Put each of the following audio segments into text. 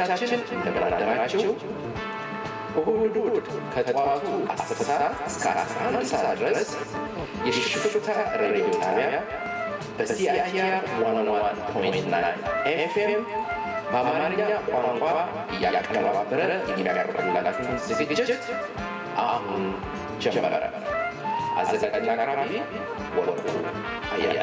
አድማጮቻችን እንደምን አደራችሁ። እሁድ እሁድ ከጠዋቱ 10 ሰዓት እስከ 11 ሰዓት ድረስ የሽፍታ ሬዲዮ ጣቢያ በሲአይቲአር 101.9 ኤፍኤም በአማርኛ ቋንቋ እያቀነባበረ የሚያቀርብላችሁን ዝግጅት አሁን ጀመረ። አዘጋጅና አቅራቢ ወርቁ አያለ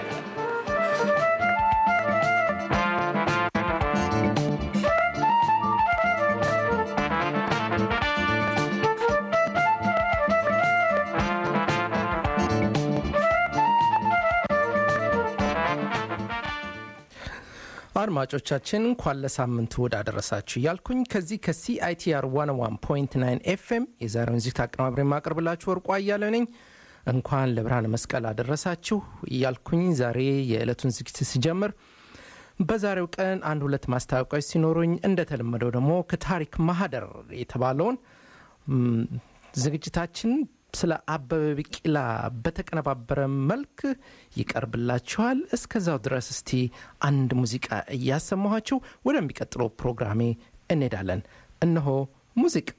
አድማጮቻችን እንኳን ለሳምንት እሁድ አደረሳችሁ እያልኩኝ ከዚህ ከሲአይቲአር 101.9 ኤፍኤም የዛሬውን ዚት አቀናብሬ የማቀርብላችሁ ወርቁ አያሌው ነኝ። እንኳን ለብርሃነ መስቀል አደረሳችሁ እያልኩኝ ዛሬ የዕለቱን ዝግጅት ሲጀምር በዛሬው ቀን አንድ ሁለት ማስታወቂያዎች ሲኖሩኝ እንደተለመደው ደግሞ ከታሪክ ማህደር የተባለውን ዝግጅታችን ስለ አበበ ቢቂላ በተቀነባበረ መልክ ይቀርብላችኋል። እስከዛው ድረስ እስቲ አንድ ሙዚቃ እያሰማኋችሁ ወደሚቀጥለው ፕሮግራሜ እንሄዳለን። እነሆ ሙዚቃ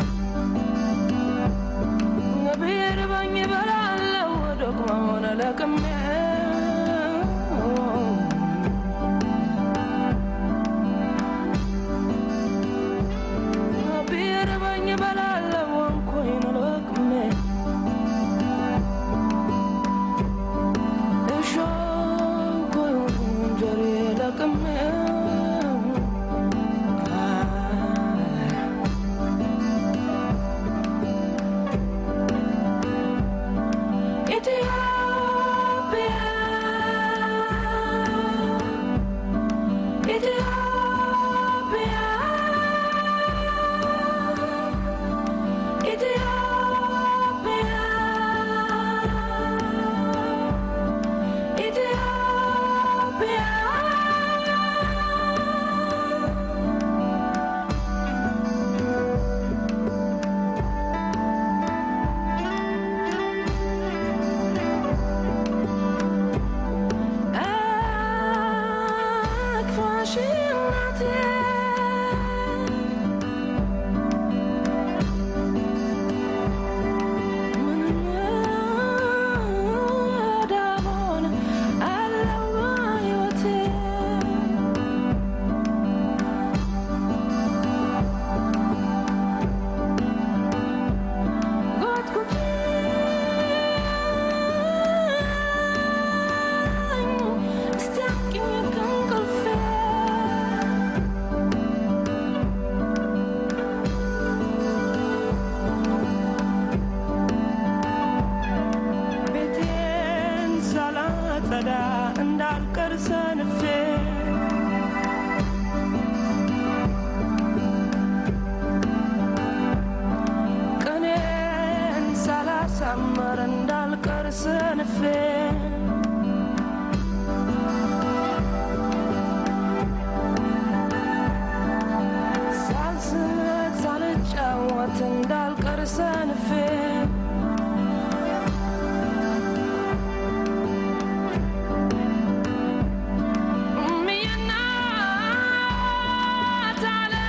ለቅም ሳጸዳ እንዳልቀር ሰንፌ ቀኔን ሳላሳመር እንዳልቀር ሰንፌ ሳልስት ሳልጫወት እንዳልቀር ሰንፌ እምዬናት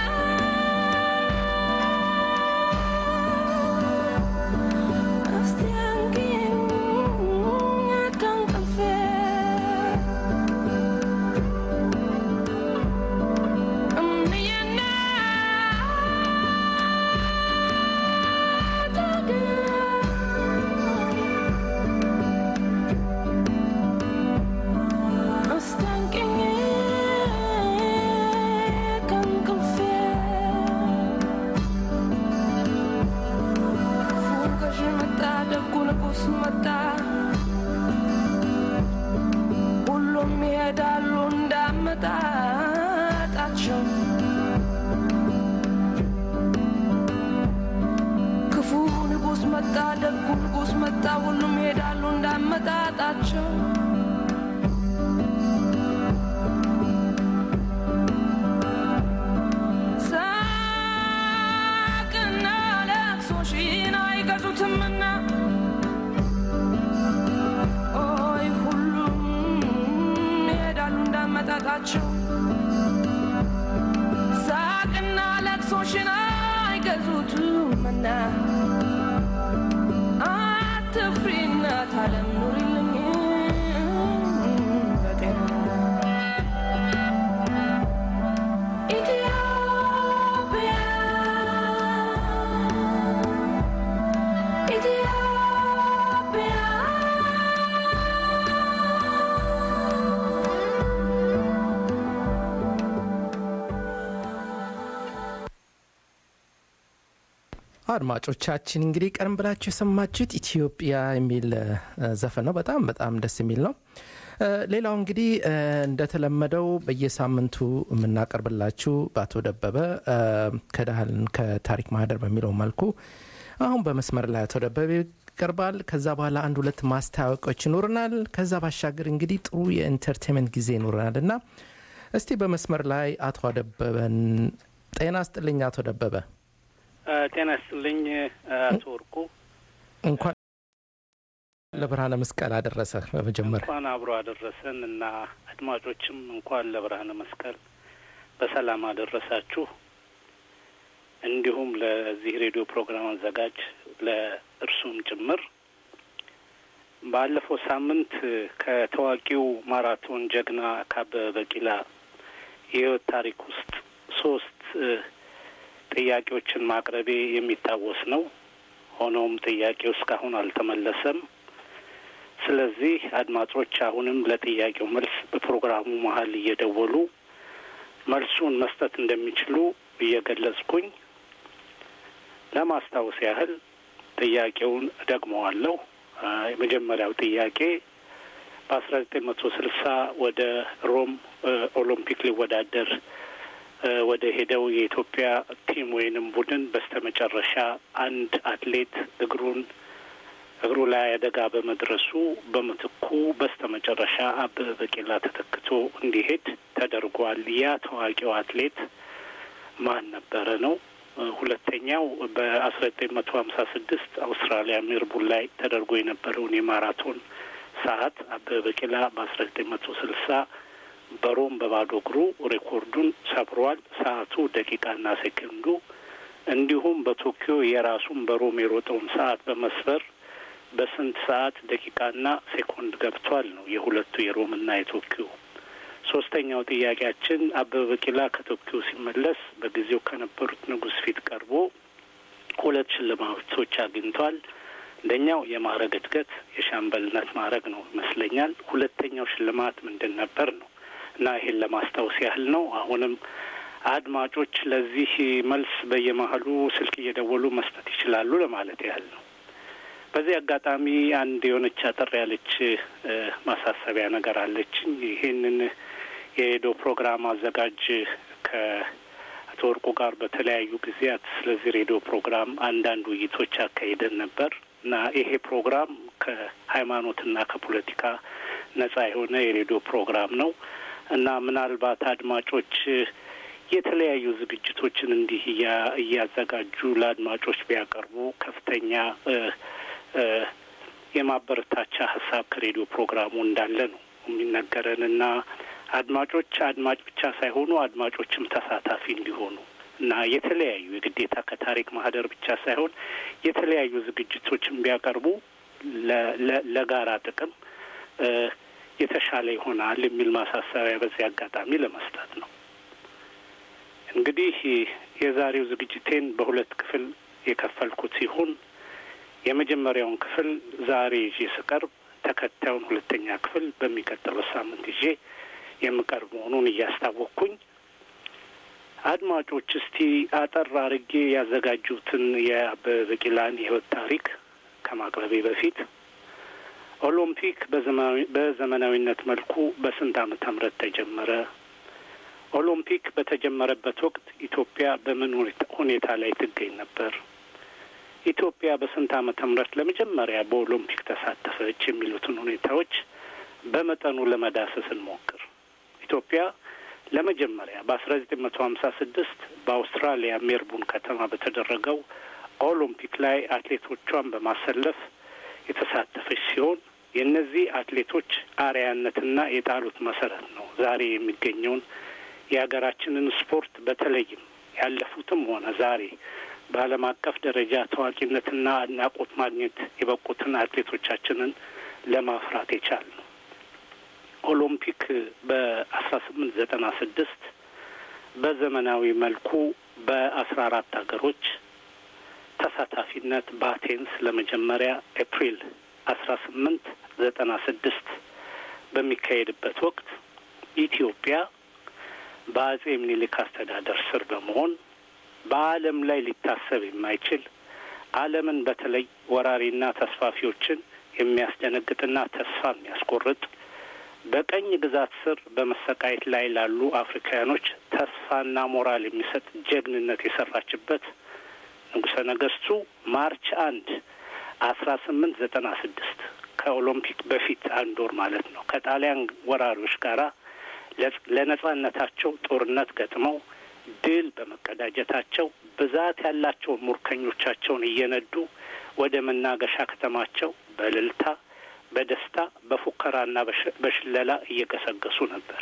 ዓለም እስቲ አንቂኝ ከእንቅልፌ እምዬናት ዓለም እስቲ አንቂኝ ከእንቅልፌ ክፉ ገዥ መጣ፣ ደጉ ንጉሥ መጣ። ሁሉም ይሄዳሉ እንዳመጣጣቸው። ክፉ ንጉሥ መጣ፣ ደጉ ንጉሥ መጣ። ሁሉም ይሄዳሉ እንዳመጣጣቸው። ሳቅና ለቅሶሽን አይገዙትምና ኦይ ሁሉም ይሄዳሉ እንዳመጣጣቸው ሳቅና ለቅሶሽን አይገዙትምና አትፍሪ እናት ዓለም ኑሪልኝ በጤና ኢትዮጵያ ኢትዮጵያ አድማጮቻችን እንግዲህ ቀደም ብላችሁ የሰማችሁት ኢትዮጵያ የሚል እ፣ ዘፈን ነው። በጣም በጣም ደስ የሚል ነው። እ፣ ሌላው እንግዲህ እ፣ እንደተለመደው በየሳምንቱ የምናቀርብላችሁ በአቶ ደበበ እ፣ ከዳህልን ከታሪክ ማህደር በሚለው መልኩ አሁን በመስመር ላይ አቶ ደበበ ይቀርባል። ከዛ በኋላ አንድ ሁለት ማስታወቂያዎች ይኖርናል። ከዛ ባሻገር እንግዲህ ጥሩ የኢንተርቴንመንት ጊዜ ይኖረናል እና እስቲ በመስመር ላይ አቶ ደበበን ጤና ስጥልኝ አቶ ደበበ ጤና ይስጥልኝ አቶ ወርቁ። እንኳን ለብርሃነ መስቀል አደረሰ። በመጀመሪያ እንኳን አብሮ አደረሰን እና አድማጮችም እንኳን ለብርሃነ መስቀል በሰላም አደረሳችሁ። እንዲሁም ለዚህ ሬዲዮ ፕሮግራም አዘጋጅ ለእርሱም ጭምር ባለፈው ሳምንት ከታዋቂው ማራቶን ጀግና ከአበበ ቢቂላ የህይወት ታሪክ ውስጥ ሶስት እ፣ ጥያቄዎችን ማቅረቤ የሚታወስ ነው። ሆኖም ጥያቄው እስካሁን አልተመለሰም። ስለዚህ አድማጮች አሁንም ለጥያቄው መልስ በፕሮግራሙ መሀል እየደወሉ መልሱን መስጠት እንደሚችሉ እየገለጽኩኝ ለማስታወስ ያህል ጥያቄውን እደግመዋለሁ። አ፣ የመጀመሪያው ጥያቄ በአስራ ዘጠኝ መቶ ስልሳ ወደ ሮም እ፣ ኦሎምፒክ ሊወዳደር እ፣ ወደ ሄደው የኢትዮጵያ ቲም ወይንም ቡድን በስተመጨረሻ አንድ አትሌት እግሩን እግሩ ላይ አደጋ በመድረሱ በምትኩ በስተመጨረሻ አበበ ቢቂላ ተተክቶ እንዲሄድ ተደርጓል። ያ ታዋቂው አትሌት ማን ነበረ ነው? እ፣ ሁለተኛው በአስራ ዘጠኝ መቶ ሀምሳ ስድስት አውስትራሊያ ሜልቡርን ላይ ተደርጎ የነበረውን የማራቶን ሰዓት አበበ ቢቂላ በአስራ ዘጠኝ መቶ ስልሳ በሮም በባዶ እግሩ ሬኮርዱን ሰብሯል። ሰዓቱ ደቂቃና ሴኮንዱ እንዲሁም በቶኪዮ የራሱን በሮም የሮጠውን ሰዓት በመስበር በስንት ሰዓት ደቂቃና ሴኮንድ ገብቷል ነው የሁለቱ የሮምና የቶኪዮ። ሶስተኛው ጥያቄያችን አበበ ቢቂላ ከቶኪዮ ሲመለስ በጊዜው ከነበሩት ንጉሥ ፊት ቀርቦ ሁለት ሽልማቶች አግኝቷል። አንደኛው የማዕረግ እድገት የሻምበልነት ማዕረግ ነው ይመስለኛል። ሁለተኛው ሽልማት ምንድን ነበር ነው እና ይሄን ለማስታወስ ያህል ነው። አሁንም አድማጮች ለዚህ መልስ በየመሀሉ ስልክ እየደወሉ መስጠት ይችላሉ ለማለት ያህል ነው። በዚህ አጋጣሚ አንድ የሆነች አጠር ያለች ማሳሰቢያ ነገር አለችኝ። ይህንን የሬዲዮ ፕሮግራም አዘጋጅ ከአቶ ወርቁ ጋር በተለያዩ ጊዜያት ስለዚህ ሬዲዮ ፕሮግራም አንዳንድ ውይይቶች አካሂደን ነበር እና ይሄ ፕሮግራም ከሃይማኖትና ከፖለቲካ ነጻ የሆነ የሬዲዮ ፕሮግራም ነው እና ምናልባት አድማጮች የተለያዩ ዝግጅቶችን እንዲህ እያዘጋጁ ለአድማጮች ቢያቀርቡ ከፍተኛ የማበረታቻ ሀሳብ ከሬዲዮ ፕሮግራሙ እንዳለ ነው የሚነገረን እና አድማጮች አድማጭ ብቻ ሳይሆኑ አድማጮችም ተሳታፊ እንዲሆኑ እና የተለያዩ የግዴታ ከታሪክ ማህደር ብቻ ሳይሆን የተለያዩ ዝግጅቶችን ቢያቀርቡ ለጋራ ጥቅም የተሻለ ይሆናል የሚል ማሳሰቢያ በዚህ አጋጣሚ ለመስጠት ነው። እንግዲህ የዛሬው ዝግጅቴን በሁለት ክፍል የከፈልኩት ሲሆን የመጀመሪያውን ክፍል ዛሬ ይዤ ስቀርብ ተከታዩን ሁለተኛ ክፍል በሚቀጥለው ሳምንት ይዤ የምቀርብ መሆኑን እያስታወቅኩኝ አድማጮች እስቲ አጠር አርጌ ያዘጋጁትን የአበበ ቢቂላን የሕይወት ታሪክ ከማቅረቤ በፊት ኦሎምፒክ በዘመናዊነት መልኩ በስንት ዓመተ ምህረት ተጀመረ? ኦሎምፒክ በተጀመረበት ወቅት ኢትዮጵያ በምን ሁኔታ ላይ ትገኝ ነበር? ኢትዮጵያ በስንት ዓመተ ምህረት ለመጀመሪያ በኦሎምፒክ ተሳተፈች? የሚሉትን ሁኔታዎች በመጠኑ ለመዳሰስ እንሞክር። ኢትዮጵያ ለመጀመሪያ በአስራ ዘጠኝ መቶ ሀምሳ ስድስት በአውስትራሊያ ሜልቡርን ከተማ በተደረገው ኦሎምፒክ ላይ አትሌቶቿን በማሰለፍ የተሳተፈች ሲሆን የእነዚህ አትሌቶች አርያነትና የጣሉት መሰረት ነው ዛሬ የሚገኘውን የሀገራችንን ስፖርት በተለይም ያለፉትም ሆነ ዛሬ በዓለም አቀፍ ደረጃ ታዋቂነትና አድናቆት ማግኘት የበቁትን አትሌቶቻችንን ለማፍራት የቻል ነው። ኦሎምፒክ በአስራ ስምንት ዘጠና ስድስት በዘመናዊ መልኩ በአስራ አራት ሀገሮች ተሳታፊነት በአቴንስ ለመጀመሪያ ኤፕሪል አስራ ስምንት ዘጠና ስድስት በሚካሄድበት ወቅት ኢትዮጵያ በአጼ ምኒልክ አስተዳደር ስር በመሆን በዓለም ላይ ሊታሰብ የማይችል ዓለምን በተለይ ወራሪና ተስፋፊዎችን የሚያስደነግጥና ተስፋ የሚያስቆርጥ በቀኝ ግዛት ስር በመሰቃየት ላይ ላሉ አፍሪካውያኖች ተስፋና ሞራል የሚሰጥ ጀግንነት የሰራችበት ንጉሠ ነገሥቱ ማርች አንድ አስራ ስምንት ዘጠና ስድስት ከኦሎምፒክ በፊት አንድ ወር ማለት ነው ከጣሊያን ወራሪዎች ጋራ ለነጻነታቸው ጦርነት ገጥመው ድል በመቀዳጀታቸው ብዛት ያላቸውን ሙርከኞቻቸውን እየነዱ ወደ መናገሻ ከተማቸው በእልልታ በደስታ በፉከራና በሽለላ እየገሰገሱ ነበር።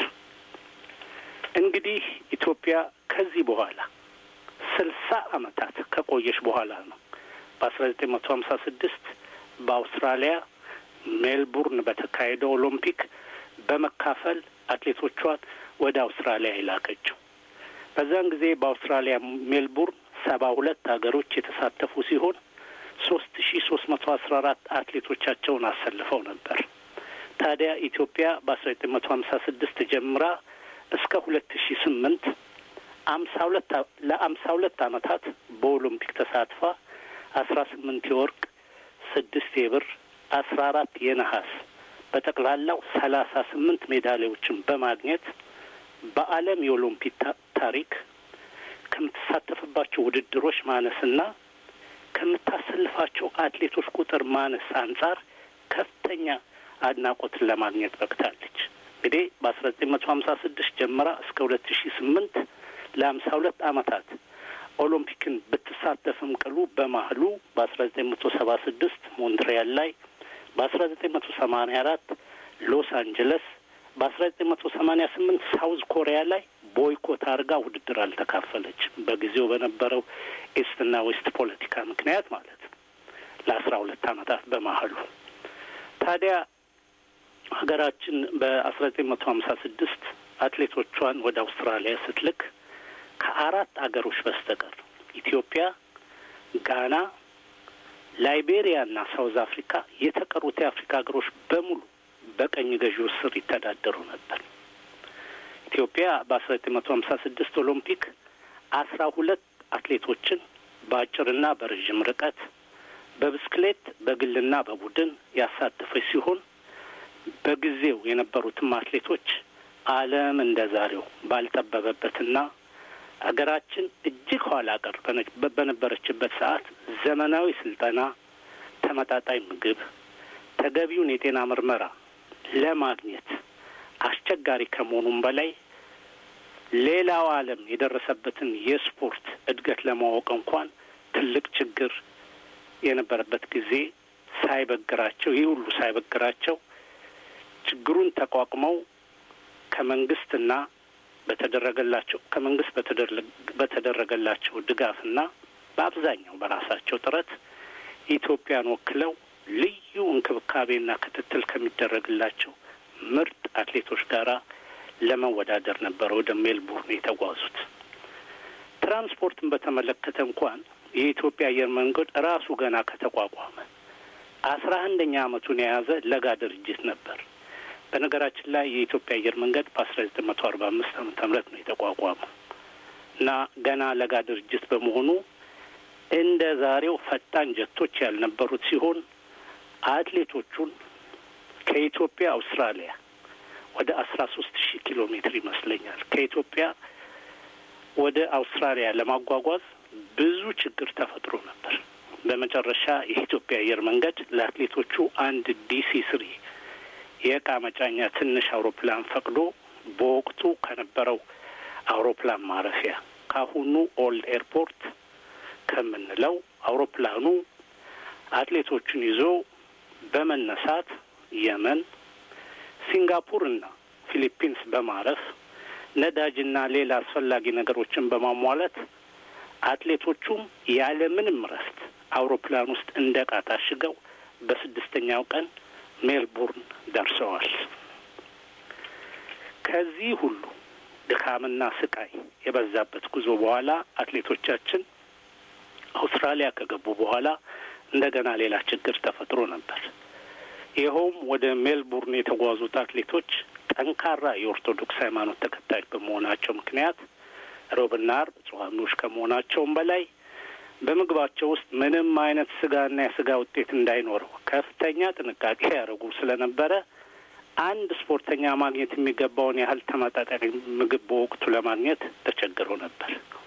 እንግዲህ ኢትዮጵያ ከዚህ በኋላ ስልሳ ዓመታት ከቆየች በኋላ ነው በአስራ ዘጠኝ መቶ ሀምሳ ስድስት በአውስትራሊያ ሜልቡርን በተካሄደው ኦሎምፒክ በመካፈል አትሌቶቿን ወደ አውስትራሊያ የላከችው። በዛን ጊዜ በአውስትራሊያ ሜልቡርን ሰባ ሁለት ሀገሮች የተሳተፉ ሲሆን ሶስት ሺ ሶስት መቶ አስራ አራት አትሌቶቻቸውን አሰልፈው ነበር። ታዲያ ኢትዮጵያ በአስራ ዘጠኝ መቶ ሀምሳ ስድስት ጀምራ እስከ ሁለት ሺ ስምንት አምሳ ሁለት ለአምሳ ሁለት አመታት በኦሎምፒክ ተሳትፋ አስራ ስምንት የወርቅ ስድስት የብር አስራ አራት የነሐስ በጠቅላላው ሰላሳ ስምንት ሜዳሊያዎችን በማግኘት በዓለም የኦሎምፒክ ታሪክ ከምትሳተፍባቸው ውድድሮች ማነስና ከምታሰልፋቸው አትሌቶች ቁጥር ማነስ አንጻር ከፍተኛ አድናቆትን ለማግኘት በቅታለች። እንግዲህ በአስራ ዘጠኝ መቶ ሀምሳ ስድስት ጀምራ እስከ ሁለት ሺ ስምንት ለሀምሳ ሁለት አመታት ኦሎምፒክን ብትሳተፍም ቅሉ በማህሉ በአስራ ዘጠኝ መቶ ሰባ ስድስት ሞንትሪያል ላይ በአስራ ዘጠኝ መቶ ሰማኒያ አራት ሎስ አንጀለስ በአስራ ዘጠኝ መቶ ሰማኒያ ስምንት ሳውዝ ኮሪያ ላይ ቦይኮት አድርጋ ውድድር አልተካፈለችም። በጊዜው በነበረው ኢስትና ዌስት ፖለቲካ ምክንያት ማለት ነው። ለአስራ ሁለት አመታት በማህሉ ታዲያ ሀገራችን በአስራ ዘጠኝ መቶ ሀምሳ ስድስት አትሌቶቿን ወደ አውስትራሊያ ስትልክ ከአራት አገሮች በስተቀር ኢትዮጵያ፣ ጋና፣ ላይቤሪያ እና ሳውዝ አፍሪካ የተቀሩት የአፍሪካ ሀገሮች በሙሉ በቀኝ ገዢዎች ስር ይተዳደሩ ነበር። ኢትዮጵያ በአስራ ዘጠኝ መቶ ሀምሳ ስድስት ኦሎምፒክ አስራ ሁለት አትሌቶችን በአጭርና በረዥም ርቀት በብስክሌት በግልና በቡድን ያሳተፈች ሲሆን በጊዜው የነበሩትም አትሌቶች ዓለም እንደ ዛሬው ባልጠበበበትና አገራችን እጅግ ኋላ ቀር በነበረችበት ሰዓት ዘመናዊ ስልጠና፣ ተመጣጣኝ ምግብ፣ ተገቢውን የጤና ምርመራ ለማግኘት አስቸጋሪ ከመሆኑም በላይ ሌላው ዓለም የደረሰበትን የስፖርት እድገት ለማወቅ እንኳን ትልቅ ችግር የነበረበት ጊዜ ሳይበግራቸው ይህ ሁሉ ሳይበግራቸው ችግሩን ተቋቁመው ከመንግስትና በተደረገላቸው ከመንግስት በተደረገላቸው ድጋፍና በአብዛኛው በራሳቸው ጥረት ኢትዮጵያን ወክለው ልዩ እንክብካቤና ክትትል ከሚደረግላቸው ምርጥ አትሌቶች ጋራ ለመወዳደር ነበረ ወደ ሜልቡርን የተጓዙት። ትራንስፖርትን በተመለከተ እንኳን የኢትዮጵያ አየር መንገድ ራሱ ገና ከተቋቋመ አስራ አንደኛ ዓመቱን የያዘ ለጋ ድርጅት ነበር። በነገራችን ላይ የኢትዮጵያ አየር መንገድ በአስራ ዘጠኝ መቶ አርባ አምስት ዓመተ ምህረት ነው የተቋቋመው እና ገና ለጋ ድርጅት በመሆኑ እንደ ዛሬው ፈጣን ጀቶች ያልነበሩት ሲሆን አትሌቶቹን ከኢትዮጵያ አውስትራሊያ ወደ አስራ ሶስት ሺህ ኪሎ ሜትር ይመስለኛል ከኢትዮጵያ ወደ አውስትራሊያ ለማጓጓዝ ብዙ ችግር ተፈጥሮ ነበር። በመጨረሻ የኢትዮጵያ አየር መንገድ ለአትሌቶቹ አንድ ዲሲ ስሪ የእቃ መጫኛ ትንሽ አውሮፕላን ፈቅዶ በወቅቱ ከነበረው አውሮፕላን ማረፊያ ካሁኑ ኦልድ ኤርፖርት ከምንለው አውሮፕላኑ አትሌቶቹን ይዞ በመነሳት የመን፣ ሲንጋፑር እና ፊሊፒንስ በማረፍ ነዳጅና ሌላ አስፈላጊ ነገሮችን በማሟላት አትሌቶቹም ያለምንም እረፍት አውሮፕላን ውስጥ እንደ ዕቃ ታሽገው በስድስተኛው ቀን ሜልቡርን ደርሰዋል። ከዚህ ሁሉ ድካምና ስቃይ የበዛበት ጉዞ በኋላ አትሌቶቻችን አውስትራሊያ ከገቡ በኋላ እንደገና ሌላ ችግር ተፈጥሮ ነበር። ይኸውም ወደ ሜልቡርን የተጓዙት አትሌቶች ጠንካራ የኦርቶዶክስ ሃይማኖት ተከታዮች በመሆናቸው ምክንያት ሮብና አርብ ጾመኞች ከመሆናቸውም በላይ በምግባቸው ውስጥ ምንም አይነት ስጋና የስጋ ውጤት እንዳይኖረው ከፍተኛ ጥንቃቄ ያደርጉ ስለነበረ አንድ ስፖርተኛ ማግኘት የሚገባውን ያህል ተመጣጣኝ ምግብ በወቅቱ ለማግኘት ተቸግረው ነበር።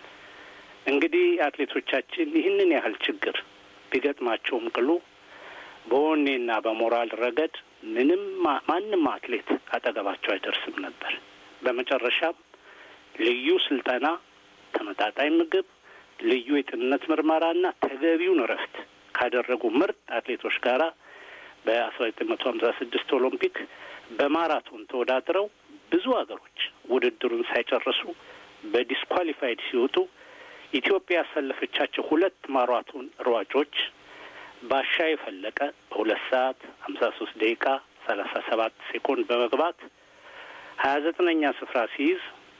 እንግዲህ አትሌቶቻችን ይህንን ያህል ችግር ቢገጥማቸውም ቅሉ በወኔና በሞራል ረገድ ምንም ማንም አትሌት አጠገባቸው አይደርስም ነበር። በመጨረሻም ልዩ ስልጠና፣ ተመጣጣኝ ምግብ፣ ልዩ የጤንነት ምርመራና ተገቢውን እረፍት ካደረጉ ምርጥ አትሌቶች ጋራ በአስራ ዘጠኝ መቶ ሀምሳ ስድስት ኦሎምፒክ በማራቶን ተወዳድረው ብዙ ሀገሮች ውድድሩን ሳይጨርሱ በዲስኳሊፋይድ ሲወጡ ኢትዮጵያ ያሰለፈቻቸው ሁለት ማራቶን ሯጮች ባሻ የፈለቀ በሁለት ሰዓት ሀምሳ ሶስት ደቂቃ ሰላሳ ሰባት ሴኮንድ በመግባት ሀያ ዘጠነኛ ስፍራ ሲይዝ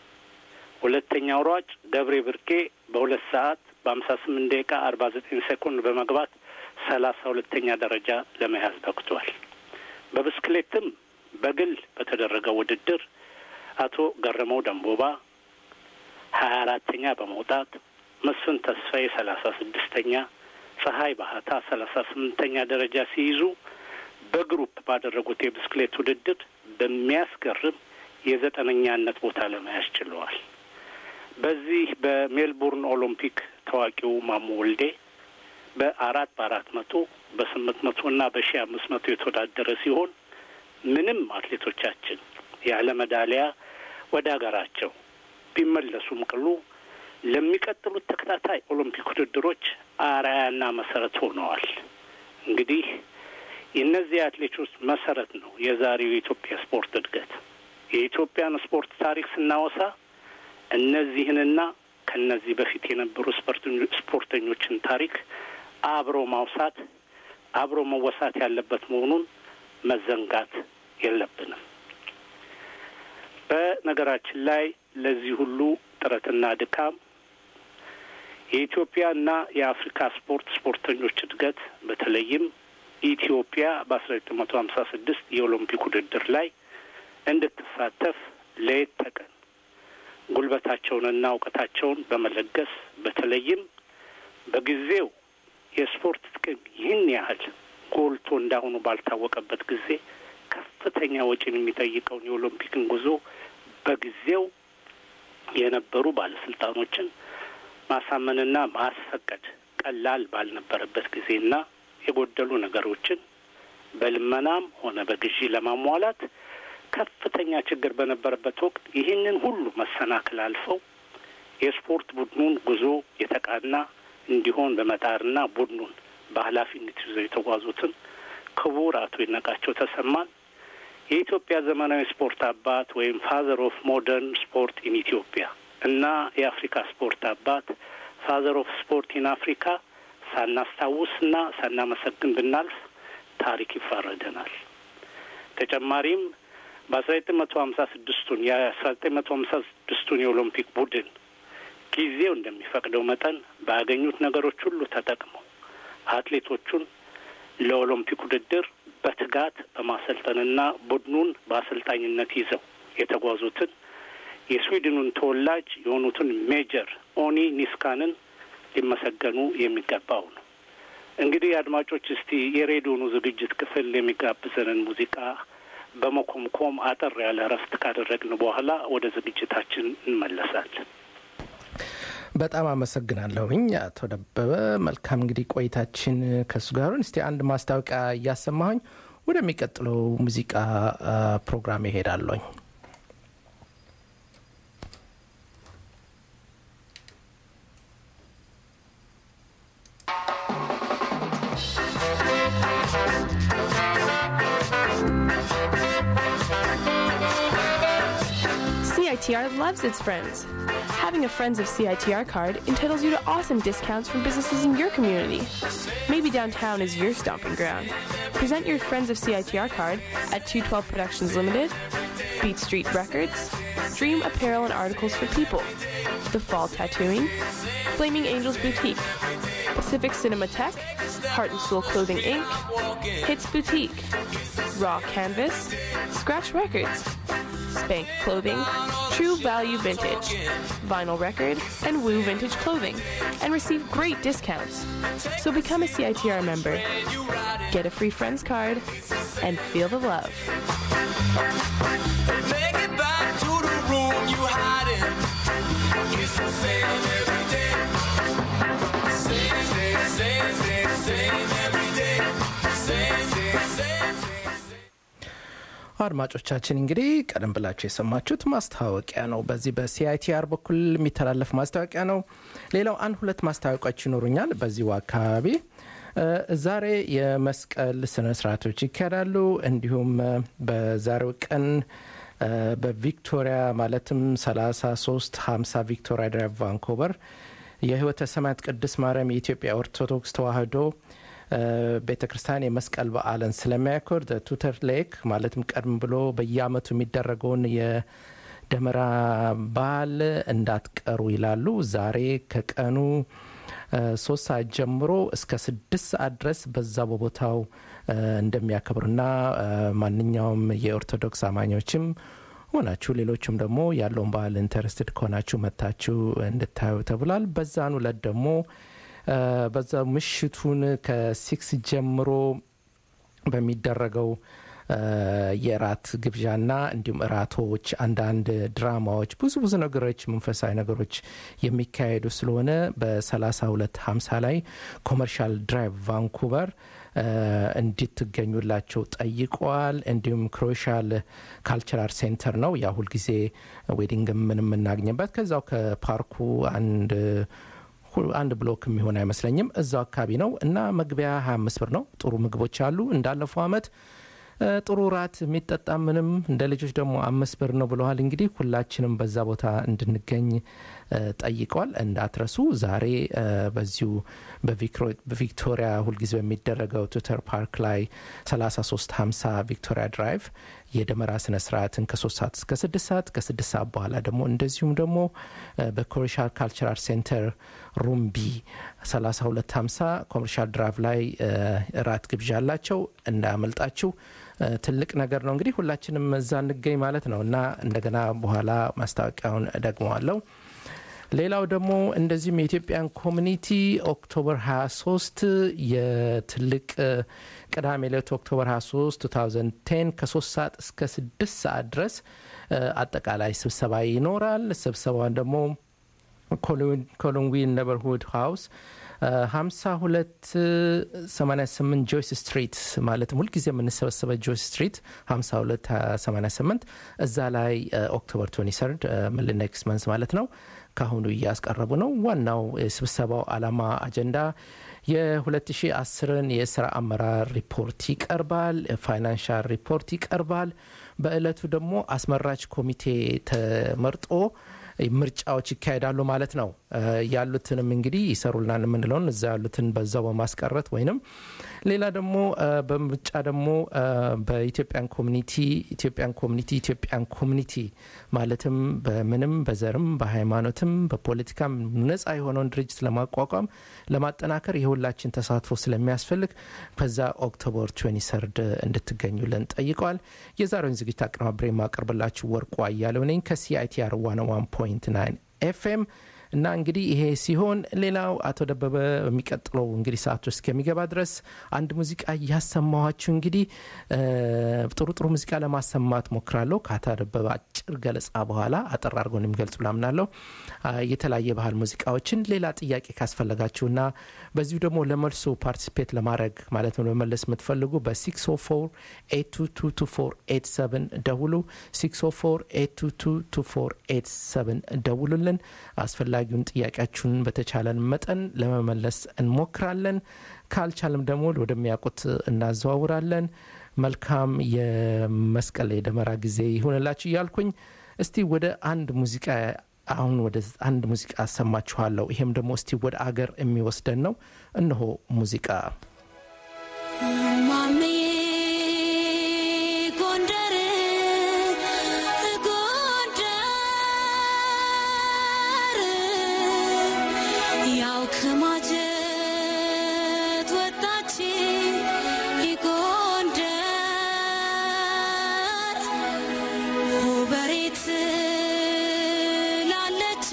ሁለተኛው ሯጭ ገብሬ ብርቄ በሁለት ሰዓት በሀምሳ ስምንት ደቂቃ አርባ ዘጠኝ ሴኮንድ በመግባት ሰላሳ ሁለተኛ ደረጃ ለመያዝ በቅቷል። በብስክሌትም በግል በተደረገው ውድድር አቶ ገረመው ደንቦባ ሀያ አራተኛ በመውጣት መስፍን ተስፋዬ ሰላሳ ስድስተኛ ፀሐይ ባህታ ሰላሳ ስምንተኛ ደረጃ ሲይዙ በግሩፕ ባደረጉት የብስክሌት ውድድር በሚያስገርም የዘጠነኛነት ቦታ ለመያዝ ችለዋል። በዚህ በሜልቡርን ኦሎምፒክ ታዋቂው ማሞ ወልዴ በአራት በአራት መቶ በስምንት መቶ እና በሺ አምስት መቶ የተወዳደረ ሲሆን ምንም አትሌቶቻችን ያለ ሜዳሊያ ወደ ሀገራቸው ቢመለሱም ቅሉ ለሚቀጥሉት ተከታታይ ኦሎምፒክ ውድድሮች አርአያና መሰረት ሆነዋል። እንግዲህ የእነዚህ አትሌቶች መሰረት ነው የዛሬው የኢትዮጵያ ስፖርት እድገት። የኢትዮጵያን ስፖርት ታሪክ ስናወሳ እነዚህንና ከነዚህ በፊት የነበሩ ስፖርተኞችን ታሪክ አብሮ ማውሳት አብሮ መወሳት ያለበት መሆኑን መዘንጋት የለብንም። በነገራችን ላይ ለዚህ ሁሉ ጥረትና ድካም የኢትዮጵያና የአፍሪካ ስፖርት ስፖርተኞች እድገት በተለይም ኢትዮጵያ በአስራ ዘጠኝ መቶ ሀምሳ ስድስት የኦሎምፒክ ውድድር ላይ እንድትሳተፍ ለየት ተቀን ጉልበታቸውንና እውቀታቸውን በመለገስ በተለይም በጊዜው የስፖርት ጥቅም ይህን ያህል ጎልቶ እንዳሁኑ ባልታወቀበት ጊዜ ከፍተኛ ወጪን የሚጠይቀውን የኦሎምፒክን ጉዞ በጊዜው የነበሩ ባለስልጣኖችን ማሳመንና ማስፈቀድ ቀላል ባልነበረበት ጊዜና የጎደሉ ነገሮችን በልመናም ሆነ በግዢ ለማሟላት ከፍተኛ ችግር በነበረበት ወቅት ይህንን ሁሉ መሰናክል አልፈው የስፖርት ቡድኑን ጉዞ የተቃና እንዲሆን በመጣርና ቡድኑን በኃላፊነት ይዘው የተጓዙትን ክቡር አቶ ይድነቃቸው ተሰማን የኢትዮጵያ ዘመናዊ ስፖርት አባት ወይም ፋዘር ኦፍ ሞደርን ስፖርት ኢን ኢትዮጵያ እና የአፍሪካ ስፖርት አባት ፋዘር ኦፍ ስፖርት ኢን አፍሪካ ሳናስታውስና ሳናመሰግን ብናልፍ ታሪክ ይፋረደናል። ተጨማሪም በአስራ ዘጠኝ መቶ ሀምሳ ስድስቱን የአስራ ዘጠኝ መቶ ሀምሳ ስድስቱን የኦሎምፒክ ቡድን ጊዜው እንደሚፈቅደው መጠን ባገኙት ነገሮች ሁሉ ተጠቅመው አትሌቶቹን ለኦሎምፒክ ውድድር በትጋት በማሰልጠንና ቡድኑን በአሰልጣኝነት ይዘው የተጓዙትን የስዊድኑን ተወላጅ የሆኑትን ሜጀር ኦኒ ኒስካንን ሊመሰገኑ የሚገባው ነው። እንግዲህ አድማጮች፣ እስቲ የሬዲዮኑ ዝግጅት ክፍል የሚጋብዘንን ሙዚቃ በመኮምኮም አጠር ያለ እረፍት ካደረግን በኋላ ወደ ዝግጅታችን እንመለሳለን። በጣም አመሰግናለሁኝ አቶ ደበበ። መልካም እንግዲህ ቆይታችን ከእሱ ጋር እስቲ አንድ ማስታወቂያ እያሰማሁኝ ወደሚቀጥለው ሙዚቃ ፕሮግራም ይሄዳለኝ። CITR loves its friends. Having a Friends of CITR card entitles you to awesome discounts from businesses in your community. Maybe downtown is your stomping ground. Present your Friends of CITR card at 212 Productions Limited, Beat Street Records, Dream Apparel and Articles for People, The Fall Tattooing, Flaming Angels Boutique, Pacific Cinematheque, Heart and Soul Clothing Inc., Hits Boutique, Raw Canvas, Scratch Records, Spank Clothing, True Value Vintage, Vinyl Record, and Woo Vintage Clothing, and receive great discounts. So become a CITR member, get a free friends card, and feel the love. Make it back to the room you hide in. It's the same every day. Same, same, same, same, same every day. Same, same, same, same. አድማጮቻችን እንግዲህ ቀደም ብላችሁ የሰማችሁት ማስታወቂያ ነው። በዚህ በሲአይቲአር በኩል የሚተላለፍ ማስታወቂያ ነው። ሌላው አንድ ሁለት ማስታወቂያዎች ይኖሩኛል በዚሁ አካባቢ ዛሬ የመስቀል ስነ ስርዓቶች ይካሄዳሉ። እንዲሁም በዛሬው ቀን በቪክቶሪያ ማለትም 33 50 ቪክቶሪያ ድራይቭ ቫንኮቨር የህይወተ ሰማያት ቅድስት ማርያም የኢትዮጵያ ኦርቶዶክስ ተዋህዶ ቤተ ክርስቲያን የመስቀል በዓልን ስለሚያኮር ቱተር ሌክ ማለትም ቀድም ብሎ በየአመቱ የሚደረገውን የደመራ በዓል እንዳትቀሩ ይላሉ። ዛሬ ከቀኑ ሶስት ሰዓት ጀምሮ እስከ ስድስት ሰዓት ድረስ በዛ በቦታው እንደሚያከብሩና ማንኛውም የኦርቶዶክስ አማኞችም ሆናችሁ ሌሎችም ደግሞ ያለውን በዓል ኢንተረስትድ ከሆናችሁ መታችሁ እንድታዩ ተብሏል። በዛን ዕለት ደግሞ በዛ ምሽቱን ከሲክስ ጀምሮ በሚደረገው የራት ግብዣና እንዲሁም እራቶች፣ አንዳንድ ድራማዎች፣ ብዙ ብዙ ነገሮች መንፈሳዊ ነገሮች የሚካሄዱ ስለሆነ በ32 50 ላይ ኮመርሻል ድራይቭ ቫንኩቨር እንድትገኙላቸው ጠይቀዋል። እንዲሁም ክሮሻል ካልቸራል ሴንተር ነው ያ ሁልጊዜ ዌዲንግ ምን የምናገኝበት ከዛው ከፓርኩ አንድ አንድ ብሎክ የሚሆን አይመስለኝም እዛው አካባቢ ነው እና መግቢያ 25 ብር ነው። ጥሩ ምግቦች አሉ እንዳለፈው አመት ጥሩ ራት የሚጠጣ ምንም እንደ ልጆች ደግሞ አምስት ብር ነው ብለዋል። እንግዲህ ሁላችንም በዛ ቦታ እንድንገኝ ጠይቀዋል። እንዳትረሱ። ዛሬ በዚሁ በቪክቶሪያ ሁልጊዜ በሚደረገው ትዊተር ፓርክ ላይ 3350 ቪክቶሪያ ድራይቭ የደመራ ስነ ስርዓትን ከሶስት ሰዓት እስከ ስድስት ሰዓት ከስድስት ሰዓት በኋላ ደግሞ እንደዚሁም ደግሞ በኮመርሻል ካልቸራል ሴንተር ሩም ቢ 3250 ኮመርሻል ድራይቭ ላይ ራት ግብዣ አላቸው። እንዳያመልጣችሁ። ትልቅ ነገር ነው። እንግዲህ ሁላችንም እዛ እንገኝ ማለት ነው እና እንደገና በኋላ ማስታወቂያውን ደግመዋለሁ። ሌላው ደግሞ እንደዚሁም የኢትዮጵያን ኮሚኒቲ ኦክቶበር 23 የትልቅ እ፣ ቅዳሜ ዕለት ኦክቶበር 23 2010 ከ3 ሰዓት እስከ 6 ሰዓት ድረስ እ፣ አጠቃላይ ስብሰባ ይኖራል። ስብሰባውን ደግሞ ኮሎንዊን ነበርሁድ ሃውስ 5288 ጆይስ ስትሪት ማለትም ሁልጊዜ የምንሰበሰበ ጆይስ ስትሪት 5288 እዛ ላይ ኦክቶበር 23 ኔክስት መንስ ማለት ነው ካሁኑ እያስቀረቡ ነው። ዋናው የስብሰባው ዓላማ አጀንዳ የ2010ን የስራ አመራር ሪፖርት ይቀርባል። ፋይናንሻል ሪፖርት ይቀርባል። በእለቱ ደግሞ አስመራጭ ኮሚቴ ተመርጦ ምርጫዎች ይካሄዳሉ ማለት ነው። እ፣ ያሉትንም እንግዲህ ይሰሩልናል የምንለውን እዛ ያሉትን በዛው በማስቀረት ወይንም ሌላ ደግሞ እ፣ በምርጫ ደግሞ እ፣ በኢትዮጵያን ኮሚኒቲ ኢትዮጵያን ኮሚኒቲ ኢትዮጵያን ኮሚኒቲ ማለትም በምንም በዘርም በሃይማኖትም በፖለቲካም ነጻ የሆነውን ድርጅት ለማቋቋም ለማጠናከር የሁላችን ተሳትፎ ስለሚያስፈልግ በዛ ኦክቶበር 23 እንድትገኙልን ጠይቀዋል። የዛሬውን ዝግጅት አቀናብሬ የማቀርብላችሁ ወርቁ አያሌው ነኝ ከሲአይቲአር 101.9 ኤፍኤም እና እንግዲህ ይሄ ሲሆን ሌላው አቶ ደበበ በሚቀጥለው እንግዲህ ሰዓት ውስጥ ከሚገባ ድረስ አንድ ሙዚቃ እያሰማኋችሁ እንግዲህ እ፣ ጥሩ ጥሩ ሙዚቃ ለማሰማት ሞክራለሁ። ከአቶ ደበበ አጭር ገለጻ በኋላ አጠር አድርጎ እንደሚገልጹ ላምናለሁ። አ፣ የተለያየ ባህል ሙዚቃዎችን ሌላ ጥያቄ ካስፈለጋችሁና በዚሁ ደግሞ ለመልሶ ፓርቲሲፔት ለማድረግ ማለት ነው ለመመለስ የምትፈልጉ በ604 ደውሉ 604 ደውሉልን። አስፈላጊውን ጥያቄያችሁን በተቻለን መጠን ለመመለስ እንሞክራለን። ካልቻለም ደግሞ ወደሚያውቁት እናዘዋውራለን። መልካም የመስቀል የደመራ ጊዜ ይሁንላችሁ እያልኩኝ እስቲ ወደ አንድ ሙዚቃ አሁን ወደ አንድ ሙዚቃ አሰማችኋለሁ። ይሄም ደግሞ እስቲ ወደ አገር የሚወስደን ነው። እነሆ ሙዚቃ ማሜ ጎንደር ጎንደር ያው ከማጀት ወጣች ጎንደር በሬት ላለች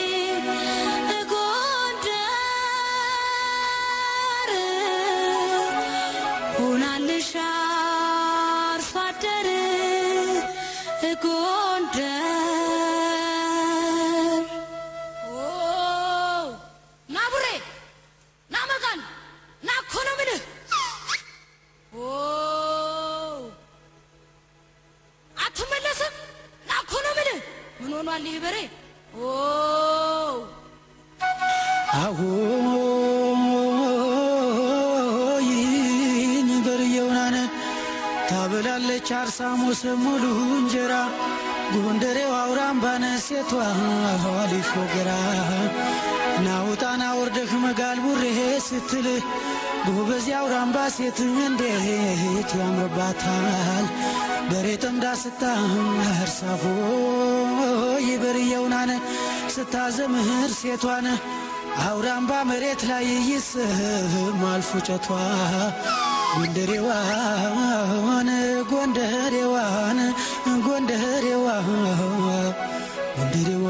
ጎንደር ሆናልሽ አርሶ አደር ጎንደር ኦ ና ቡሬ ና መጋን ና እኮ ነው የምልህ ኦ አትመለስም ና እኮ ነው የምልህ ምን ሆኗል ይህ በሬ ኦ አዎይኝ በርየውናነ ታበላለች አርሳሞስ ሙሉ እንጀራ ጎንደሬው አውራምባነ ሴቷ ሊፎ ገራ ናውጣና ወርደህ መጋል ቡሬ ስትል ጎበዝ አውራምባ ሴት እንዴት ያምርባታል በሬ ጠምዳ ስታር ሳፎ ይበርየውናነ ስታዘምህር ሴቷን አውራምባ መሬት ላይ ይስማል ፉጨቷ ጎንደሬዋን ጎንደሬዋን ጎንደሬዋ ጎንደሬዋ